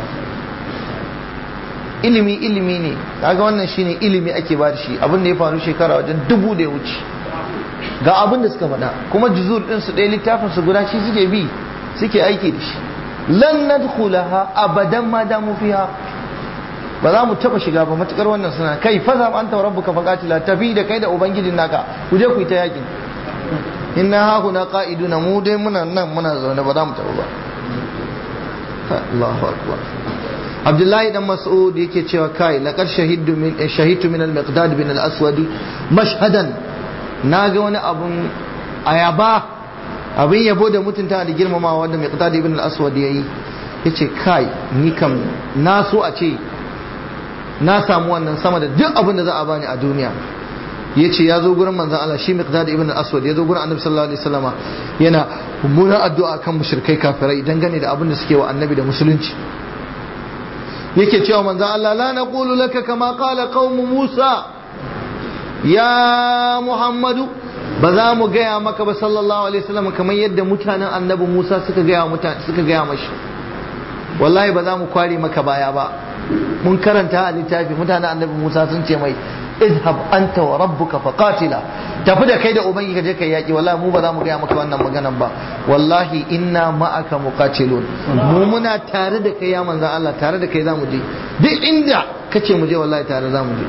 ilimi ilimi ne kaga wannan shine ilimi ake ba da shi abin da ya faru shekara wajen dubu da ya wuce ga abin da suka faɗa kuma juzur din su ɗaya littafin su guda shi suke bi suke aiki da shi lan nadkhulaha abadan ma damu fiha ba za mu taba shiga ba matukar wannan suna kai fa za anta rabbuka faqatila tafi da kai da ubangijin naka ku je ku yi ta yakin inna ha huna qa'iduna mu dai muna nan muna zaune ba za mu taba ba Allahu akbar Abdullahi dan Mas'ud yake cewa kai laqad shahidtu min shahidtu min al-Miqdad bin al-Aswad mashhadan naga wani abun ayaba abin yabo da mutunta da girmamawa wanda Miqdad ibn al-Aswad yayi yace kai ni kam na so a ce na samu wannan sama da duk abin da za a bani a duniya ya ce ya zo gurin manzan Allah shi miqdad ibn al-aswad ya zo gurin annabi sallallahu alaihi wasallama yana mummunan addu'a kan mushrikai kafirai dangane da abin da suke wa annabi da musulunci yake cewa manzan Allah la naqulu laka kama qala qaum Musa ya Muhammadu ba za mu gaya maka ba sallallahu alaihi wasallam kamar yadda mutanen annabi Musa suka gaya mutane suka gaya mashi wallahi ba za mu kware maka baya ba mun karanta a littafi mutanen annabi Musa sun ce mai izhab anta wa rabbuka faqatila tafi da kai da ubangi ka je kai yaki wallahi mu ba za mu gaya maka wannan maganan ba wallahi inna ma'aka muqatilun mu muna tare da kai ya manzon Allah tare da kai za mu je duk inda kace mu je wallahi tare za mu je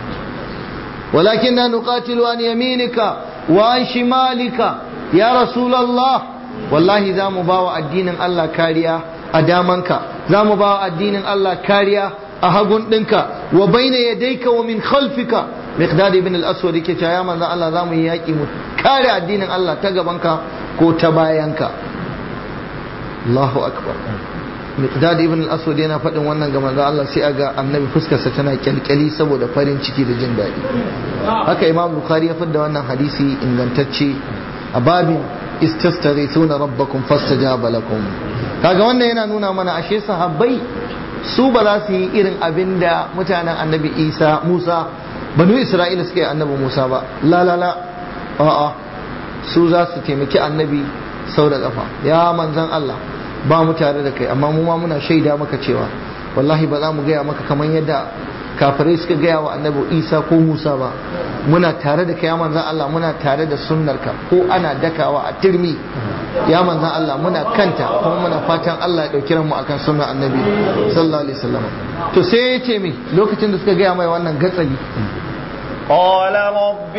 ولكننا نقاتل عن يمينك وعن شمالك يا رسول الله والله ذا مباوى الدين الله كاريا أدامنك ذا مباوى الدين الله كاريا أهقون دنك وبين يديك ومن خلفك مقداد بن الأسود كي يا من الله ذا مياكي كاريا الدين الله تقبنك كو تباينك الله أكبر miqdad ibn al-aswad yana faɗin wannan ga manzo Allah sai aga annabi fuskarsa tana kyalkyali saboda farin ciki da jin daɗi haka imam bukhari ya fidda wannan hadisi ingantacce a babin istastarithuna rabbakum fastajaba lakum kaga wannan yana nuna mana ashe sahabbai su ba za su yi irin abin da mutanen annabi isa musa banu isra'ila suka yi annabi musa ba la la la a'a su za su taimaki annabi sau da kafa ya manzan Allah ba mu tare da kai amma mu ma muna shaida maka cewa wallahi ba za mu gaya maka kamar yadda kafirai suka gaya wa annabi isa ko musa ba muna tare da kai ya manzan Allah muna tare da sunnarka ko ana dakawa a turmi ya manzan Allah muna kanta kuma muna fatan Allah ya ɗauki mu akan sunnar annabi sallallahu alaihi wasallam to sai ya ce mi lokacin da suka gaya mai wannan gatsali قال رب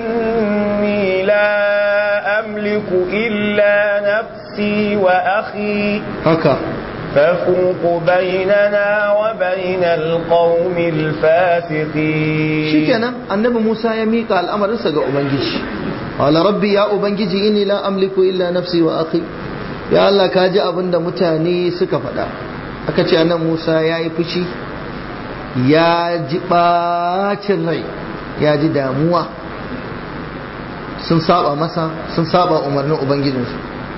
إني لا أملك إلا نفسي وأخي haka فافرق بيننا وبين القوم الفاسقين shikenan annabi Musa ya mika al'amarinsa ga ubangiji qala rabbi ya ubangiji inni la amliku illa nafsi wa akhi ya Allah ka ji abin da mutane suka faɗa aka ce annabi Musa ya yi fushi ya ji bacin rai ya ji damuwa sun saba masa sun saba umarnin ubangijinsu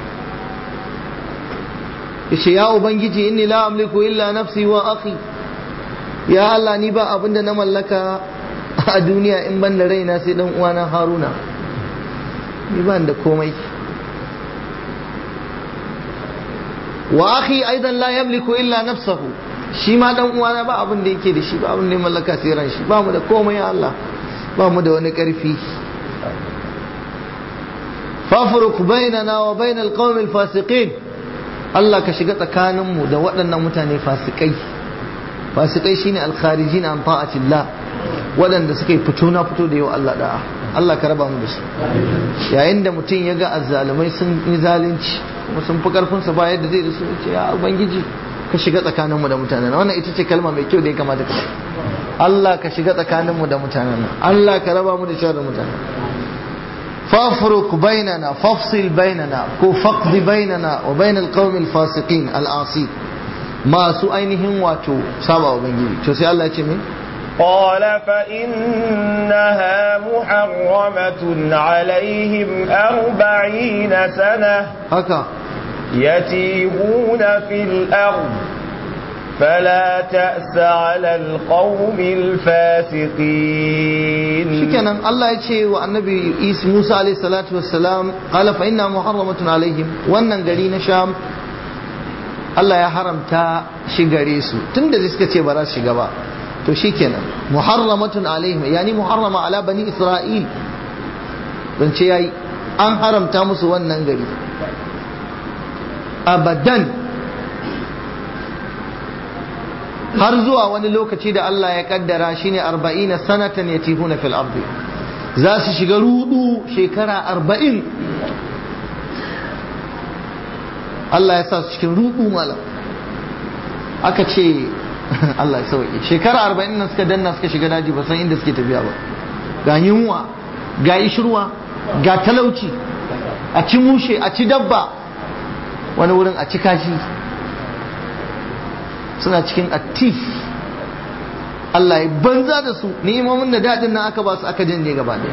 yace ya ubangiji inni la amliku illa nafsi wa akhi ya Allah ni ba abin da na mallaka a duniya in ban da raina sai dan uwana Haruna ni ban da komai wa akhi aidan la yamliku illa nafsahu shi ma dan uwana ba abin da yake da shi ba abin da ya mallaka sai ran shi ba mu da komai ya Allah ba mu da wani karfi fafruq bainana wa bainal qaumil fasiqin Allah ka shiga tsakaninmu da waɗannan mutane fasikai fasikai shine alkharijin an ta'atillah waɗanda suka yi fito na fito da yau Allah da'a Allah ka raba mu da su yayin da mutum ya ga azzalumai sun yi zalunci kuma sun fi karfin sa ba yadda zai da su ce ya ubangiji ka shiga tsakaninmu da mutanen wannan ita ce kalma mai kyau da ya kamata ka Allah ka shiga tsakaninmu da mutanen Allah ka raba mu da sharrin mutanen فافرق بيننا فافصل بيننا كو فقد بيننا وبين القوم الفاسقين العاصي ما سو ainihin wato saba ubangiji to sai Allah ya ce min قال فإنها محرمة عليهم أربعين سنة haka يتيهون في الأرض فلا تأس على القوم الفاسقين shikenan Allah ya ce wa annabi Isa Musa alayhi salatu wassalam qala fa inna muharramatun alaihim wannan gari na Sham Allah ya haramta shi gare su tunda da suka ce ba za su shiga ba to shikenan muharramatun alaihim yani muharrama ala bani Isra'il zance yayi an haramta musu wannan gari abadan har zuwa wani lokaci da Allah ya kaddara shine 40 sanatan yatihuna fil ardi za su shiga rudu shekara 40 Allah ya sa su cikin rudu malam aka ce Allah ya sauke shekara 40 nan suka danna suka shiga daji ba san inda suke tafiya ba ga yunwa ga ishirwa ga talauci a ci mushe a ci dabba wani wurin a ci kashi suna cikin atti Allah ya banza da su ni'imomin da daɗin nan aka ba su aka janye gaba ɗaya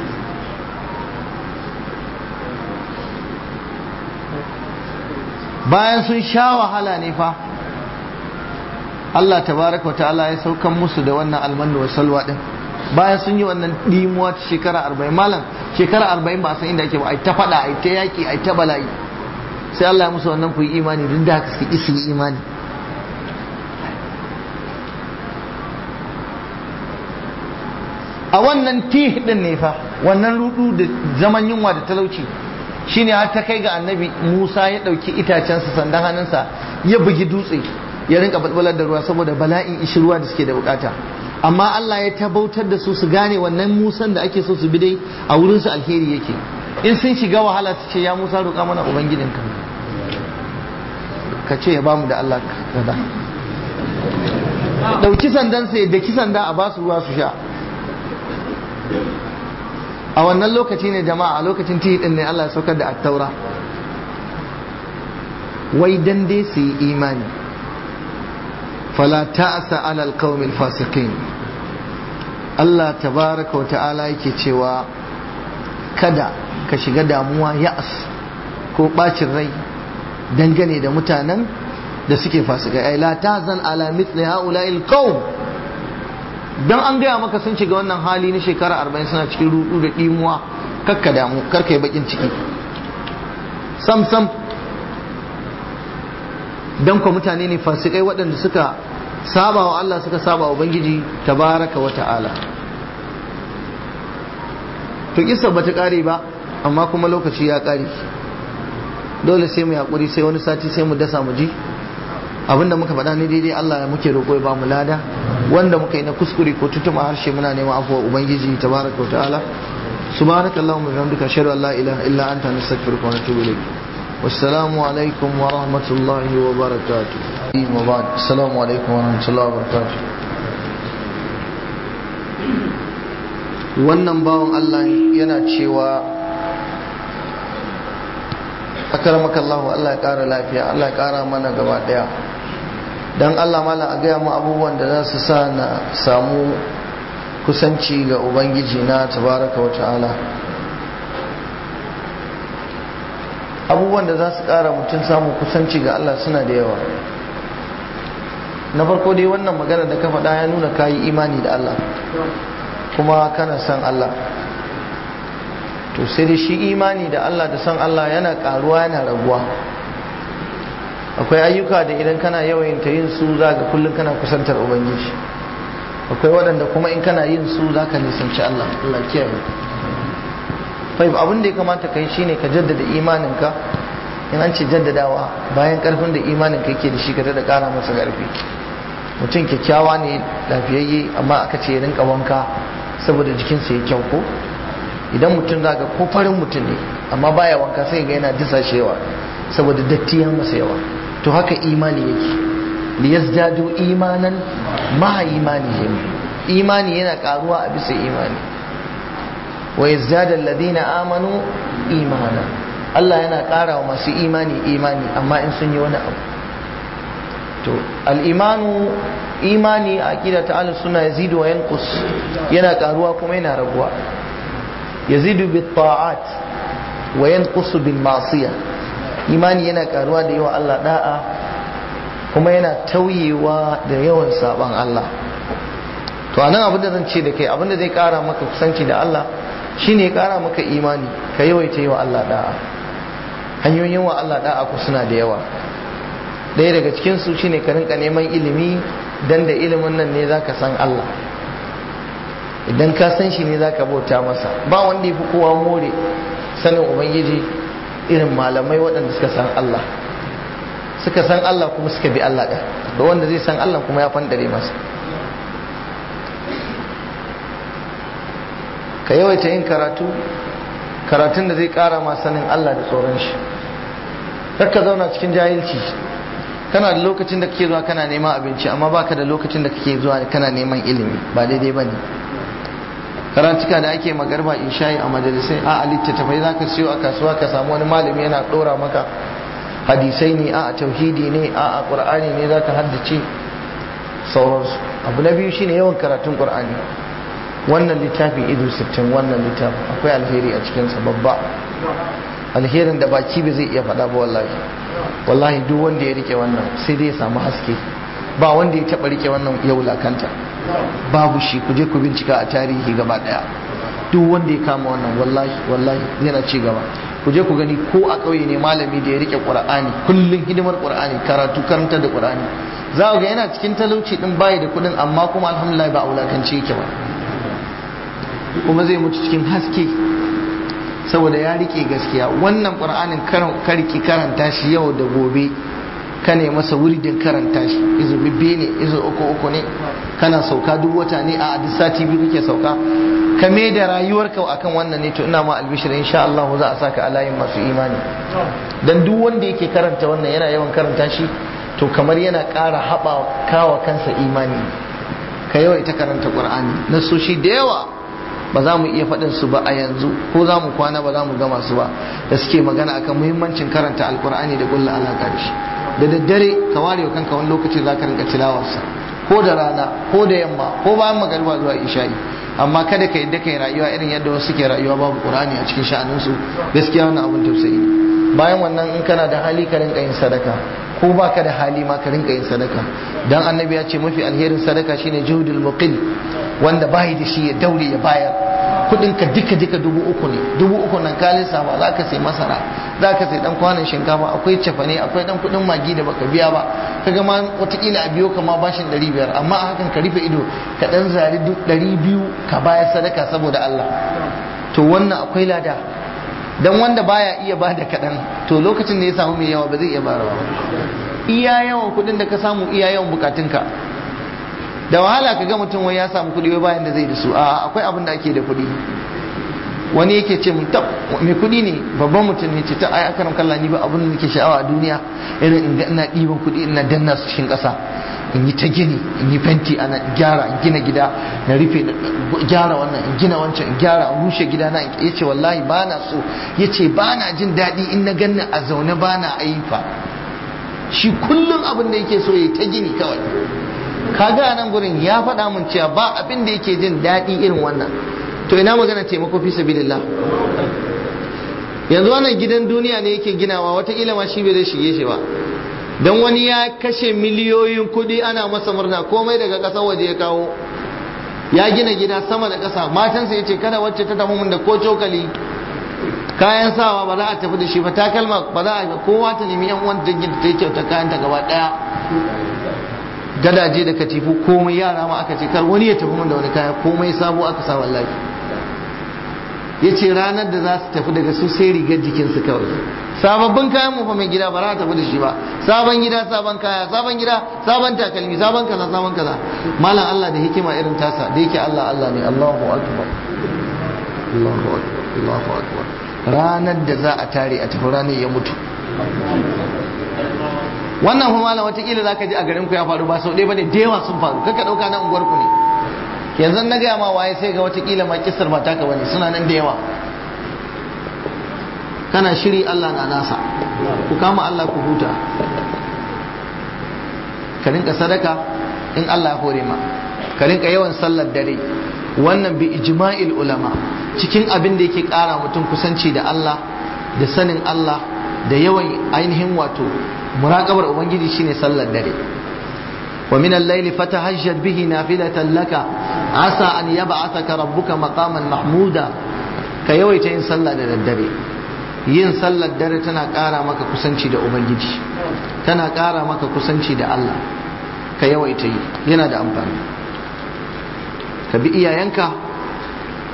bayan sun sha wahala ne fa Allah tabaraka wa ta'ala ya saukan musu da wannan almanu wa salwa din bayan sun yi wannan dimuwa ta shekara arba'in malam shekara arba'in ba san inda ake ba ai ta faɗa ai ta yaƙi ai ta bala'i sai Allah ya musu wannan ku yi imani duk da haka suka su yi imani a wannan tih din ne fa wannan rudu da zaman yunwa da talauci shine har ta kai ga annabi Musa ya dauki itacensa sandan hannunsa ya bugi dutse ya rinka balbalar da ruwa saboda bala'in ishirwa da suke da bukata amma Allah ya tabautar da su su gane wannan Musan da ake so su bi dai a wurin su alheri yake in sun shiga wahala su ce ya Musa roƙa mana ubangijinka ka ce ya bamu da Allah kaza dauki sandansa ya daki sanda a basu ruwa su sha a wannan lokaci ne jama'a a lokacin din ne Allah ya saukar da attaura wai dan dai su yi imani fala ta'sa ala alqawmil fasiqin Allah tabaraka wa ta'ala yake cewa kada ka shiga damuwa ya'as ko bacin rai dangane da mutanen da suke fasikai ai la tahzan ala mithli ha'ula'il qawm dan an gaya maka sun shiga wannan hali na shekara arba'in suna cikin rudu da dimuwa kakka damu karka yi bakin ciki sam sam dan ko mutane ne fasikai waɗanda suka saba wa Allah suka saba wa Ubangiji tabaraka wa ta'ala to kisa bata kare ba amma kuma lokaci ya kare dole sai mu yaƙuri sai wani sati sai mu dasa mu ji abinda muka faɗa ne daidai Allah muke roƙo ya ba mu lada wanda muka yi na kuskure ko tutuma harshe muna neman afuwa ubangiji tabaraka wa ta'ala subhanaka allahumma wa bihamdika ashhadu an la ilaha illa anta nastaghfiruka wa natubu ilayk wassalamu alaikum wa rahmatullahi wa barakatuh wa ba'd assalamu alaikum wa rahmatullahi wa barakatuh wannan bawan Allah yana cewa akaramaka Allah Allah ya kara lafiya Allah ya kara mana gaba daya dan Allah mala a gaya mu abubuwan da za su sa na samu kusanci ga ubangiji na tabaraka wa ta'ala abubuwan da za su kara mutum samu kusanci ga Allah suna da yawa na farko dai wannan magana da ka faɗa ya nuna kayi imani da Allah kuma kana san Allah to sai da shi imani da Allah da san Allah yana karuwa yana raguwa akwai ayyuka da idan kana yawan ta yin su za ga kullum kana kusantar ubangiji akwai waɗanda kuma in kana yin su za ka nisanci Allah Allah kiyaye fahim abin da ya kamata ka yi shine ka jaddada imaninka in an ce jaddadawa bayan karfin da imaninka yake da shi ka da ƙara masa ƙarfi mutum kyakkyawa ne lafiyayye amma aka ce ya rinka wanka saboda jikinsa ya kyau ko idan mutum za ga ko farin mutum ne amma baya wanka sai ga yana disashewa saboda datti ya masa yawa to haka imani yake liyazdadu imanan ma'a imanihim imani yana karuwa a bisa imani wa yazdadu alladhina amanu imana Allah yana kara wa masu imani imani amma in sun yi wani abu to al-imanu imani a aqida ta ahlus sunna yazidu wa yanqus yana karuwa kuma yana raguwa yazidu bit ta'at wa yanqusu bil ma'siyah imani yana karuwa da yawa Allah da'a kuma yana tauyewa da yawan saban Allah to anan abin da zan ce da kai abin da zai kara maka kusanci da Allah shine ya kara maka imani ka yawaita yi wa Allah da'a hanyoyin wa Allah da'a ku suna da yawa ɗaya daga cikin su shine ka rinka neman ilimi dan da ilimin nan ne zaka san Allah idan ka san shi ne za ka bauta masa ba wanda ya fi kowa more sanin ubangiji irin malamai waɗanda suka san Allah suka san Allah kuma suka bi Allah ɗin da wanda zai san Allah kuma ya fandare masa ka yawaita yin karatu karatun da zai ƙara ma sanin Allah da tsoron shi ka zauna cikin jahilci kana da lokacin da kake zuwa kana neman abinci amma baka da lokacin da kake zuwa kana neman ilimi ba daidai bane karantuka da ake magarba isha'i a majalisai a littattafai za ka siyo a kasuwa ka samu wani malami yana ɗora maka hadisai ne a tauhidi ne a ƙur'ani ne za ka haddace sauransu abu na biyu shine yawan karatun ƙur'ani wannan littafin idu sittin wannan littafin akwai alheri a cikinsa babba alherin da baki ba zai iya faɗa ba wallahi wallahi duk wanda ya rike wannan sai dai ya samu haske ba wanda ya taɓa rike wannan ya wulakanta babu shi ku je ku bincika a tarihi gaba daya duk wanda ya kama wannan wallahi wallahi yana ci gaba ku je ku gani ko a ƙauye ne malami da ya rike qur'ani kullun hidimar qur'ani karatu karanta da qur'ani za ga yana cikin talauci din bayi da kudin amma kuma alhamdulillah ba aulakanci yake ba kuma zai mutu cikin haske saboda ya rike gaskiya wannan qur'anin karki karanta shi yau da gobe ka ne masa wuridin karanta shi izo bibbe ne izo uku uku ne kana sauka duk wata ne a duk sati biyu kake sauka ka me da rayuwarka akan wannan ne to ina ma albishir insha Allah za a saka alayin masu imani dan duk wanda yake karanta wannan yana yawan karanta shi to kamar yana ƙara haɓa kawa kansa imani ka yawa ita karanta qur'ani nasoshi da yawa ba za mu iya faɗin su ba a yanzu ko za mu kwana ba za mu gama su ba da suke magana akan muhimmancin karanta alqur'ani da kulla alaƙa da shi da daddare ka ware wa kanka wani lokaci za ka rinka tilawarsa ko da rana ko da yamma ko bayan magariba zuwa isha'i amma kada ka yadda kai rayuwa irin yadda wasu ke rayuwa babu qur'ani a cikin sha'aninsu gaskiya wannan abin tausayi ne bayan wannan in kana da hali ka rinka yin sadaka ko baka da hali ma ka rinka yin sadaka dan annabi ya ce mafi alherin sadaka shine juhudul muqil wanda bai da shi ya daure ya bayar kudin ka duka duka dubu uku ne dubu uku nan ka lissafa za ka sai masara za ka sai dan kwanan shinkafa akwai cefane akwai dan kudin magi da baka biya ba kaga ma watakila a biyo ka ma bashin ɗari biyar amma a hakan ka rufe ido ka dan zari ɗari biyu ka bayar sadaka saboda Allah to wannan akwai lada dan wanda baya iya bada kaɗan to lokacin da ya samu mai yawa ba zai iya bayarwa ba iya yawan kudin da ka samu iya yawan bukatunka da wahala ka ga mutum wai ya samu kuɗi wai bayan da zai da su a akwai abin da ake da kuɗi wani yake ce mun tab mai kuɗi ne babban mutum ne ce ta ai akaram kalla ni ba abin da nake sha'awa a duniya irin in ga ina ɗiban kuɗi ina danna su cikin ƙasa in yi ta gini in yi fenti ana gyara in gina gida na rufe gyara wannan in gina wancan in gyara in rushe gida na ya ce wallahi ba na so ya ce ba na jin daɗi in na ganna a zaune ba na ayyuka shi kullum abin da yake so ya ta gini kawai kaga a nan gurin ya faɗa mun cewa ba abin da yake jin daɗi irin wannan to ina magana taimako fi sabilillah yanzu wannan gidan duniya ne yake ginawa watakila ma shi bai zai shige shi ba don wani ya kashe miliyoyin kuɗi ana masa murna komai daga ƙasar waje ya kawo ya gina gida sama da ƙasa matansa ya ce kada wacce ta tafi mun da ko cokali kayan sawa ba za a tafi da shi ba takalma ba za a kowa ta nemi yan uwan dangin ta yi kyauta kayan ta gaba ɗaya gadaje da katifu komai yara ma aka ce kar wani ya tafi mun da wani kaya komai sabo aka sa wallahi ya ce ranar da za su tafi daga su sai rigar jikinsu kawai sababbin kayan mu fa mai gida ba za a tafi da shi ba sabon gida sabon kaya sabon gida sabon takalmi sabon kaza sabon kaza malam Allah da hikima irin tasa da yake Allah Allah ne Allahu akbar Allahu akbar Allahu akbar ranar da za a tare a tafi ranar ya mutu wannan kuma malam watakila za ka ji a garin ku ya faru ba sau ɗaya ba ne da yawa sun faru kaka ɗauka na unguwar ku ne yanzu na gaya ma waye sai ga watakila ma kisar ba taka bane suna nan da yawa kana shiri Allah na nasa ku kama Allah ku huta ka rinka sadaka in Allah ya hore ma ka rinka yawan sallar dare wannan bi ijma'il ulama cikin abin da yake kara mutum kusanci da Allah da sanin Allah da yawan ainihin wato muraqabar ubangiji shine sallar dare wa min al-layli fatahajjad bihi nafilatan laka asa an yab'athaka rabbuka maqaman mahmuda ka yawaita yin sallah da daddare yin sallar dare tana ƙara maka kusanci da ubangiji tana ƙara maka kusanci da Allah ka yawaita yi yana da amfani ka bi iyayenka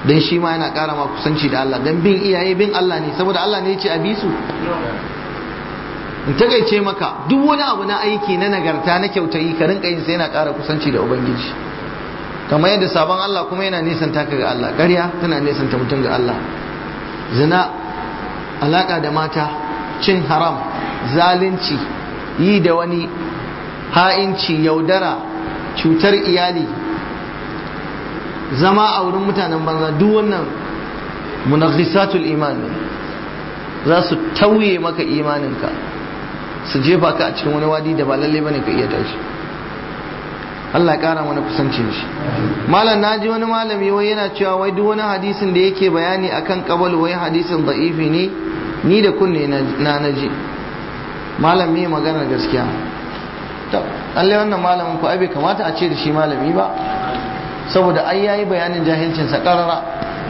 dan shi ma yana ƙara ma kusanci da Allah dan bin iyaye bin Allah ne saboda Allah ne ya ce a bi su in takaice maka duk wani abu na aiki na nagarta na kyautayi ka rinka yin sai yana ƙara kusanci da ubangiji kamar yadda sabon Allah kuma yana nisanta ka ga Allah ƙarya tana nisanta mutum ga Allah zina alaƙa da mata cin haram zalunci yi da wani ha'inci yaudara cutar iyali zama a wurin mutanen banza duk wannan munaghisatul iman ne za su tauye maka imaninka su jefa ka a cikin wani wadi da ba lalle bane ka iya tashi Allah ya kara mana kusancin shi malam naji wani malami wai yana cewa wai duk wani hadisin da yake bayani akan kabal wai hadisin da'ifi ne ni da kunne na naji malam me magana gaskiya to Allah wannan malamin ku ai bai kamata a ce da shi malami ba saboda ai yayi bayanin jahilcin sa karara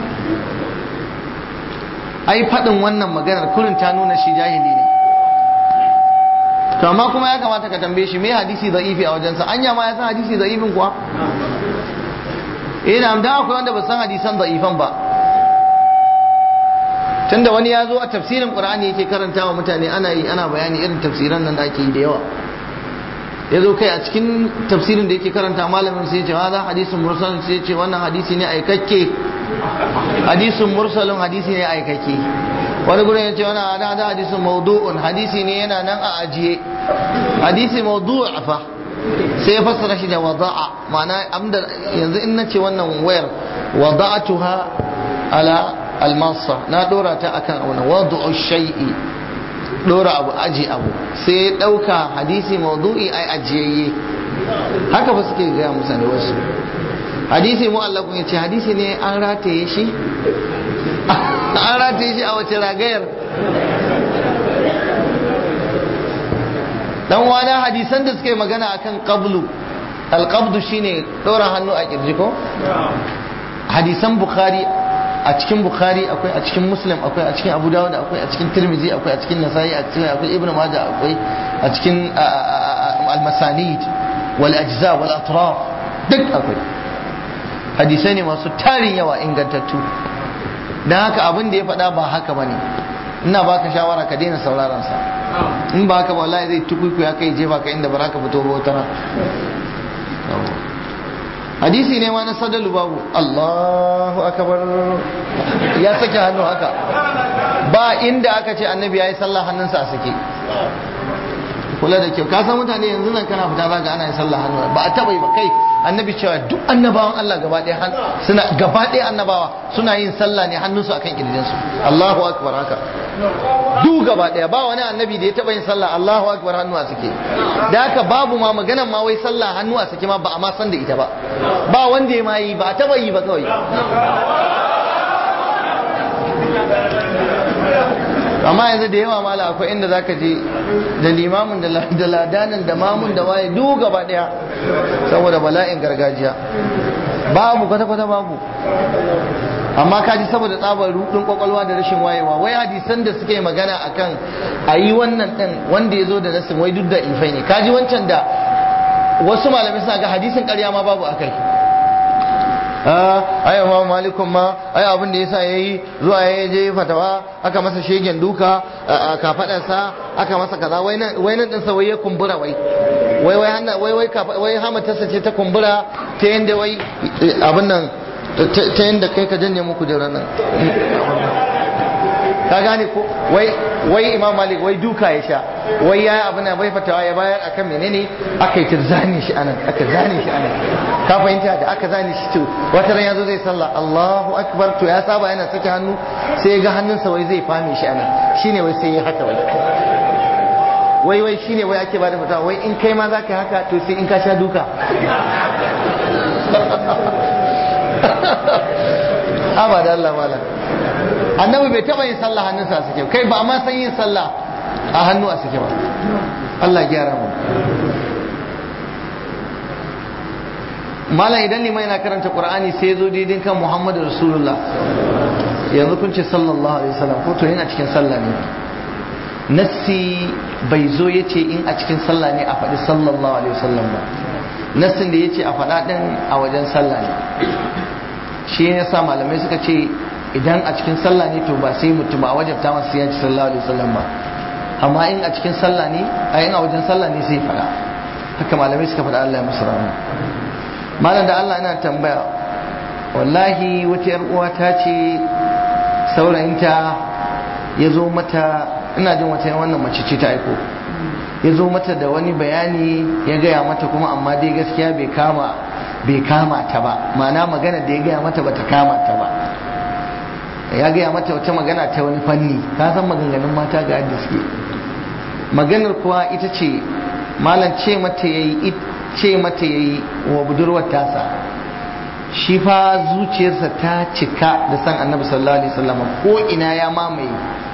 ai faɗin wannan maganar kurin ta nuna shi jahili ne to amma kuma ya kamata ka tambaye shi me hadisi da'ifi a wajensa anya ma ya san hadisi da'ifin kuwa eh na da akwai wanda ba san hadisan da'ifan ba tunda wani ya zo a tafsirin qur'ani yake karantawa mutane ana yi ana bayani irin tafsiran nan da ake yi da yawa ya zo kai a cikin tafsirin da yake karanta malamin sai ya ce hada hadisin mursal sai ya ce wannan hadisi ne aikakke hadisin mursalin hadisi ne aikakke wani gurin ya ce wani hada hada hadisin maudu'un hadisi ne yana nan a ajiye hadisi maudu'a fa sai ya fassara shi da wada'a ma'ana abinda yanzu in nace wannan wayar wada'atuha ala almasa na dora ta akan abu wadu'u shay'i dora abu aji abu sai ya dauka hadisi maudu'i ai ajiyayye haka ba suke gaya musa da wasu hadisi mu'allakun ya ce hadisi ne an rataye shi an rataye shi a wace ragayar dan wani hadisan da suka yi magana akan qablu alqabdu shine dora hannu a kirji ko hadisan bukhari a cikin bukhari akwai a cikin muslim akwai a cikin abu dawud akwai a cikin tirmizi akwai a cikin nasa'i a cikin akwai ibnu majah akwai a cikin al-masanid wal ajza wal atraf duk akwai hadisai ne masu tarin yawa ingantattu dan haka abin da ya faɗa ba haka bane ina baka shawara ka daina sauraron sa in ba haka wallahi zai tukuku ya kai jefa ka inda ba ka fito ba wata hadisi ne ma na sadalu babu Allahu akbar ya sake hannu haka ba inda aka ce annabi yayi sallah hannunsa a sake kula da kyau ka san mutane yanzu nan kana fita zaka ana yin sallah hannu ba a taba yi ba kai annabi cewa duk annabawan Allah gaba ɗaya suna gaba ɗaya annabawa suna yin sallah ne hannunsu akan kirjinsu Allahu akbar haka duk gaba ɗaya ba wani annabi da ya taba yin sallah Allahu akbar hannu a sake da haka babu ma maganan ma wai sallah hannu a sake ma ba a ma san da ita ba ba wanda ya ma yi ba a taba yi ba kawai amma yanzu da yawa mala akwai inda zaka je da limamin da ladanin da mamun da waye duk gaba daya saboda bala'in gargajiya babu kwata-kwata babu amma kaji saboda tsabar rudin kwakwalwa da rashin wayewa wai hadisan da suke magana akan a yi wannan din wanda ya zo da nasin wai duk da ifai ne kaji wancan da wasu malamai suna ga hadisin karya ma babu akai ai ma malikun ma ai abin da yasa yayi zuwa ya je fatawa aka masa shegen duka a kafadarsa aka masa kaza wai nan wai nan din sa wai ya kumbura wai wai wai hanna wai wai wai hamatarsa ce ta kumbura ta yanda wai abin nan ta yanda kai ka janye muku jiran nan ka gane ko wai wai imam malik wai duka ya sha wai ya abin nan bai fatawa ya bayar akan menene aka yi ta zane shi anan aka zane shi anan ka fahimta da aka zane shi to wata ran yazo zai sallah Allahu akbar to ya saba yana sake hannu sai ya ga hannunsa wai zai fame shi anan shine wai sai ya haka wai wai wai shine wai ake bada fatawa wai in kai ma zaka haka to sai in ka sha duka abada Allah malam annabi bai taba yin sallah hannunsa a sake kai ba ma san yin sallah a hannu a sake ba Allah gyara mu malam idan liman yana karanta qur'ani sai zo daidai kan muhammadu rasulullah yanzu kun ce sallallahu alaihi wasallam ko to yana cikin sallah ne nassi bai zo ya ce in a cikin sallah ne a faɗi sallallahu alaihi wasallam ba nassin da ya ce a faɗa ɗin a wajen sallah ne shi ya sa malamai suka ce idan a cikin sallah ne to ba sai mutum ba wajabta masa sai ya ci sallallahu alaihi wasallam ba amma in a cikin sallah ne a yin a wajen sallah ne sai fara haka malamai suka faɗa Allah ya musu rahama malam da Allah ina tambaya wallahi wata yar uwa ta ce saurayinta ya zo mata ina jin wata wannan mace ce ta aiko ya zo mata da wani bayani ya gaya mata kuma amma dai gaskiya bai kama bai kama ta ba ma'ana magana da ya gaya mata bata kama ta ba ya gaya mata wata magana ta wani fanni ka san maganganun mata ga yadda suke maganar kuwa ita ce malam ce mata yayi ce mata yayi wa budurwar tasa shi fa zuciyarsa ta cika da san annabi sallallahu alaihi wasallam ko ina ya mamaye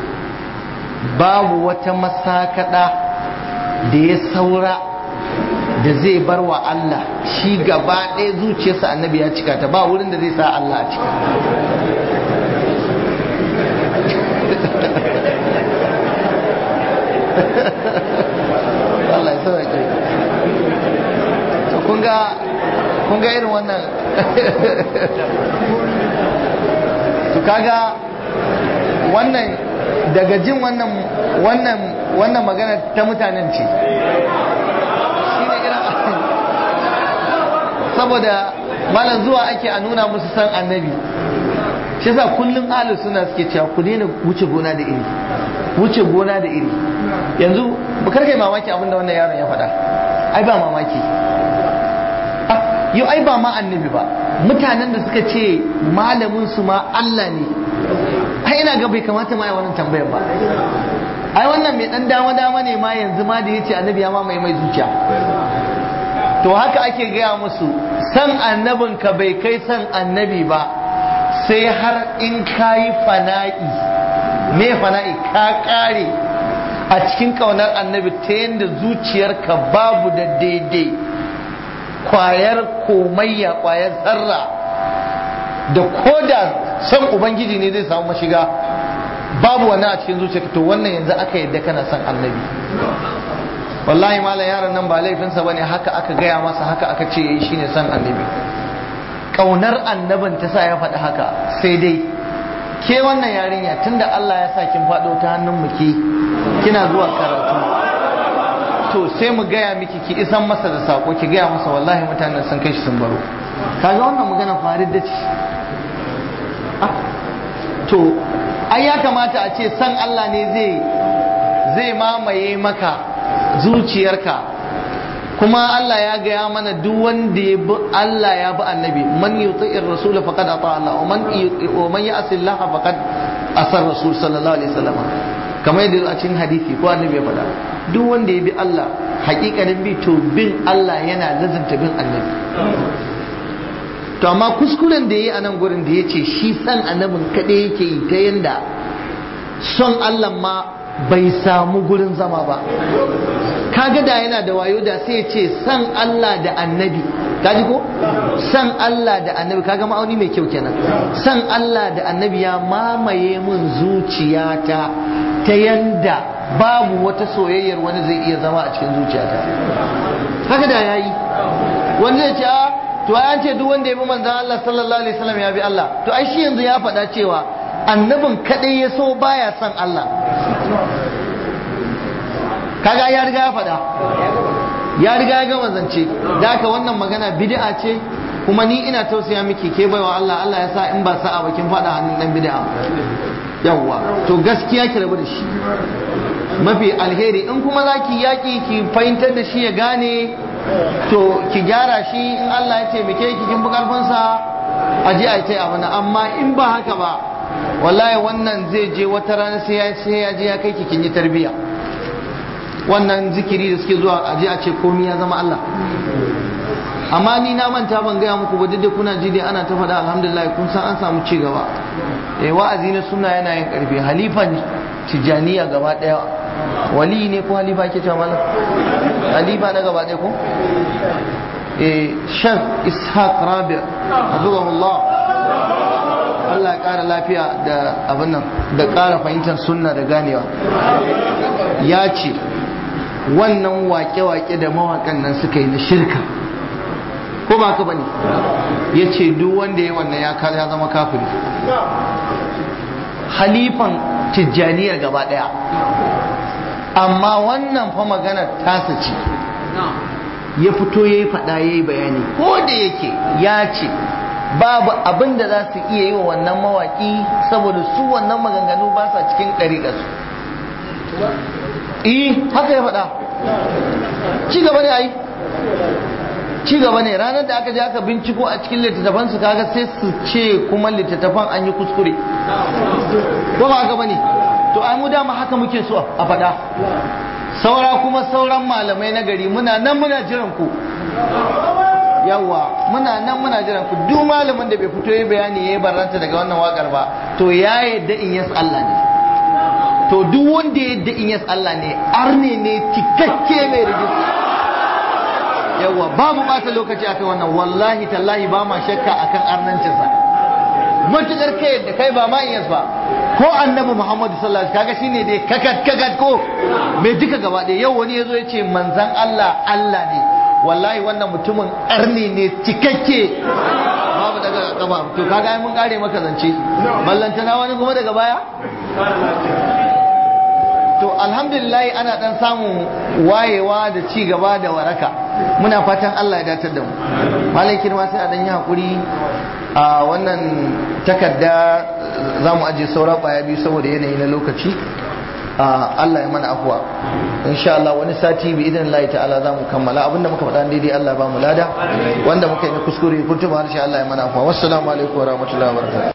babu wata masakada da ya saura da zai bar wa Allah shi gaba ɗaya zuciyarsa annabi ya cika ta ba wurin da zai sa Allah a cika Allah ya sauke kun ga kun ga irin wannan to kaga wannan daga jin wannan wannan wannan magana ta mutanen ce shine irin saboda malam zuwa ake a nuna musu san annabi shi yasa kullum ahlus suna suke cewa ku daina wuce gona da iri wuce gona da iri yanzu bakar kai mamaki abinda wannan yaron ya faɗa ai ba mamaki yau ai ba ma annabi ba mutanen da suka ce malamin su ma Allah ne ai ina ga bai kamata ma ya wannan tambayar ba ai wannan mai dan dama dama ne ma yanzu ma da yace annabi ya mamaye mai zuciya to haka ake gaya musu san annabin ka bai kai san annabi ba sai har in kayi fana'i me fana'i ka kare a cikin kaunar annabi ta yadda zuciyarka babu da daidai kwayar komayya kwayar zarra da koda san ubangiji ne zai samu mashiga babu wannan a cikin zuciyarka to wannan yanzu aka yadda kana son annabi wallahi malam yaron nan ba laifinsa bane haka aka gaya masa haka aka ce yayi shine son annabi kaunar annabin ta sa ya faɗi haka sai dai ke wannan yarinya tunda Allah ya sa kin faɗo ta hannun mu ke kina zuwa karatu to sai mu gaya miki ki isan masa da sako ki gaya masa wallahi mutanen sun kai shi sun baro kaga wannan magana farid da ce to ai ya kamata a ce san Allah ne zai zai mamaye maka zuciyarka kuma Allah ya gaya mana duk wanda ya bi Allah ya bi annabi man yuti'ir rasul faqad ata Allah wa man wa man ya'si Allah faqad asar rasul sallallahu alaihi wasallam kamar yadda a cikin hadisi ko annabi ya faɗa duk wanda ya bi Allah hakikanin bi to bin Allah yana lazimta bin annabi to amma kuskuren da ya yi a nan gurin da ya ce shi san annabin kaɗai yake yi ta yanda son Allah ma bai samu gurin zama ba kaga da yana da wayo da sai ya ce san Allah da annabi kaji ko san Allah da annabi kaga ma'auni mai kyau kenan san Allah da annabi ya mamaye mun zuciyata ta yanda babu wata soyayyar wani zai iya zama a cikin zuciyata haka da yayi wani zai ce a to an ce duk wanda ya bi manzon Allah sallallahu alaihi wasallam ya bi Allah to ai shi yanzu ya faɗa cewa annabin kadai ya so baya son Allah kaga ya riga ya faɗa ya riga ya gama zance da haka wannan magana bid'a ce kuma ni ina tausaya miki ke baiwa Allah Allah ya sa in ba sa'a ba kin faɗa hannun dan bid'a yawwa to gaskiya ki rabu da shi mafi alheri in kuma za ki yaƙi ki fahimtar da shi ya gane to ki gyara shi in Allah ya taimake ki kin bi karfinsa a je a ce abana amma in ba haka ba wallahi wannan zai je wata rana sai ya sai ya je ya kai ki kin yi tarbiya wannan zikiri da suke zuwa a je a ce komai ya zama Allah amma ni na manta ban gaya muku ba duk kuna ji dai ana ta faɗa alhamdulillah kun san an samu ci gaba eh wa'azi na sunna yana yin karfi halifan tijaniya gaba daya wali ne ko halifa ke cewa malam halifa na gaba daya ko eh shan ishaq rabi hafizahullah Allah ya ƙara lafiya da abin nan da ƙara fahimtar sunna da ganewa ya ce wannan wake-wake da mawaƙan nan suka yi na shirka ko ba ka bane ya ce duk wanda ya wannan ya ya zama kafiri halifan tijjaniyar gaba daya amma wannan fa maganar tasa ce ya fito ya yi faɗa ya yi bayani ko da yake ya ce babu abin da za su iya yi wa wannan mawaƙi saboda su wannan maganganu ba sa cikin ɗariƙarsu eh haka ya faɗa ci gaba ne ai ci gaba ne ranar da aka je aka binciko a cikin littattafan su kaga sai su ce kuma littattafan an yi kuskure ko ba haka bane to ai mu dama haka muke so a faɗa saura kuma sauran malamai na gari muna nan muna jiran ku yawa muna nan muna jiran ku duk malamin da bai fito yi bayani yayi barranta daga wannan wakar ba to ya yadda in yas Allah ne to duk wanda ya yadda in yas Allah ne arne ne cikakke mai rijista yawa babu bata lokaci akan wannan wallahi tallahi ba ma shakka akan arnancinsa matukar kai yadda kai ba ma iyas ba ko annabi muhammadu sallallahu alaihi kaga shine dai kakat kakat ko mai duka gaba ɗaya yau wani yazo ya ce manzan Allah Allah ne wallahi wannan mutumin arni ne cikakke babu daga kafa to kaga ai mun kare maka zance ballantana wani kuma daga baya to alhamdulillah ana dan samun wayewa da ci gaba da waraka muna fatan Allah ya datar da mu malai kirma sai a dan yi hakuri a wannan takarda za mu aje saura kwaya biyu saboda yanayi na lokaci Allah ya mana afuwa insha Allah wani sati bi idan Allah ta'ala za mu kammala abinda muka faɗa daidai Allah ba mu lada wanda muka yi na kuskure kuntuba harshe Allah ya mana afuwa wassalamu alaikum wa rahmatullahi wa barakatuh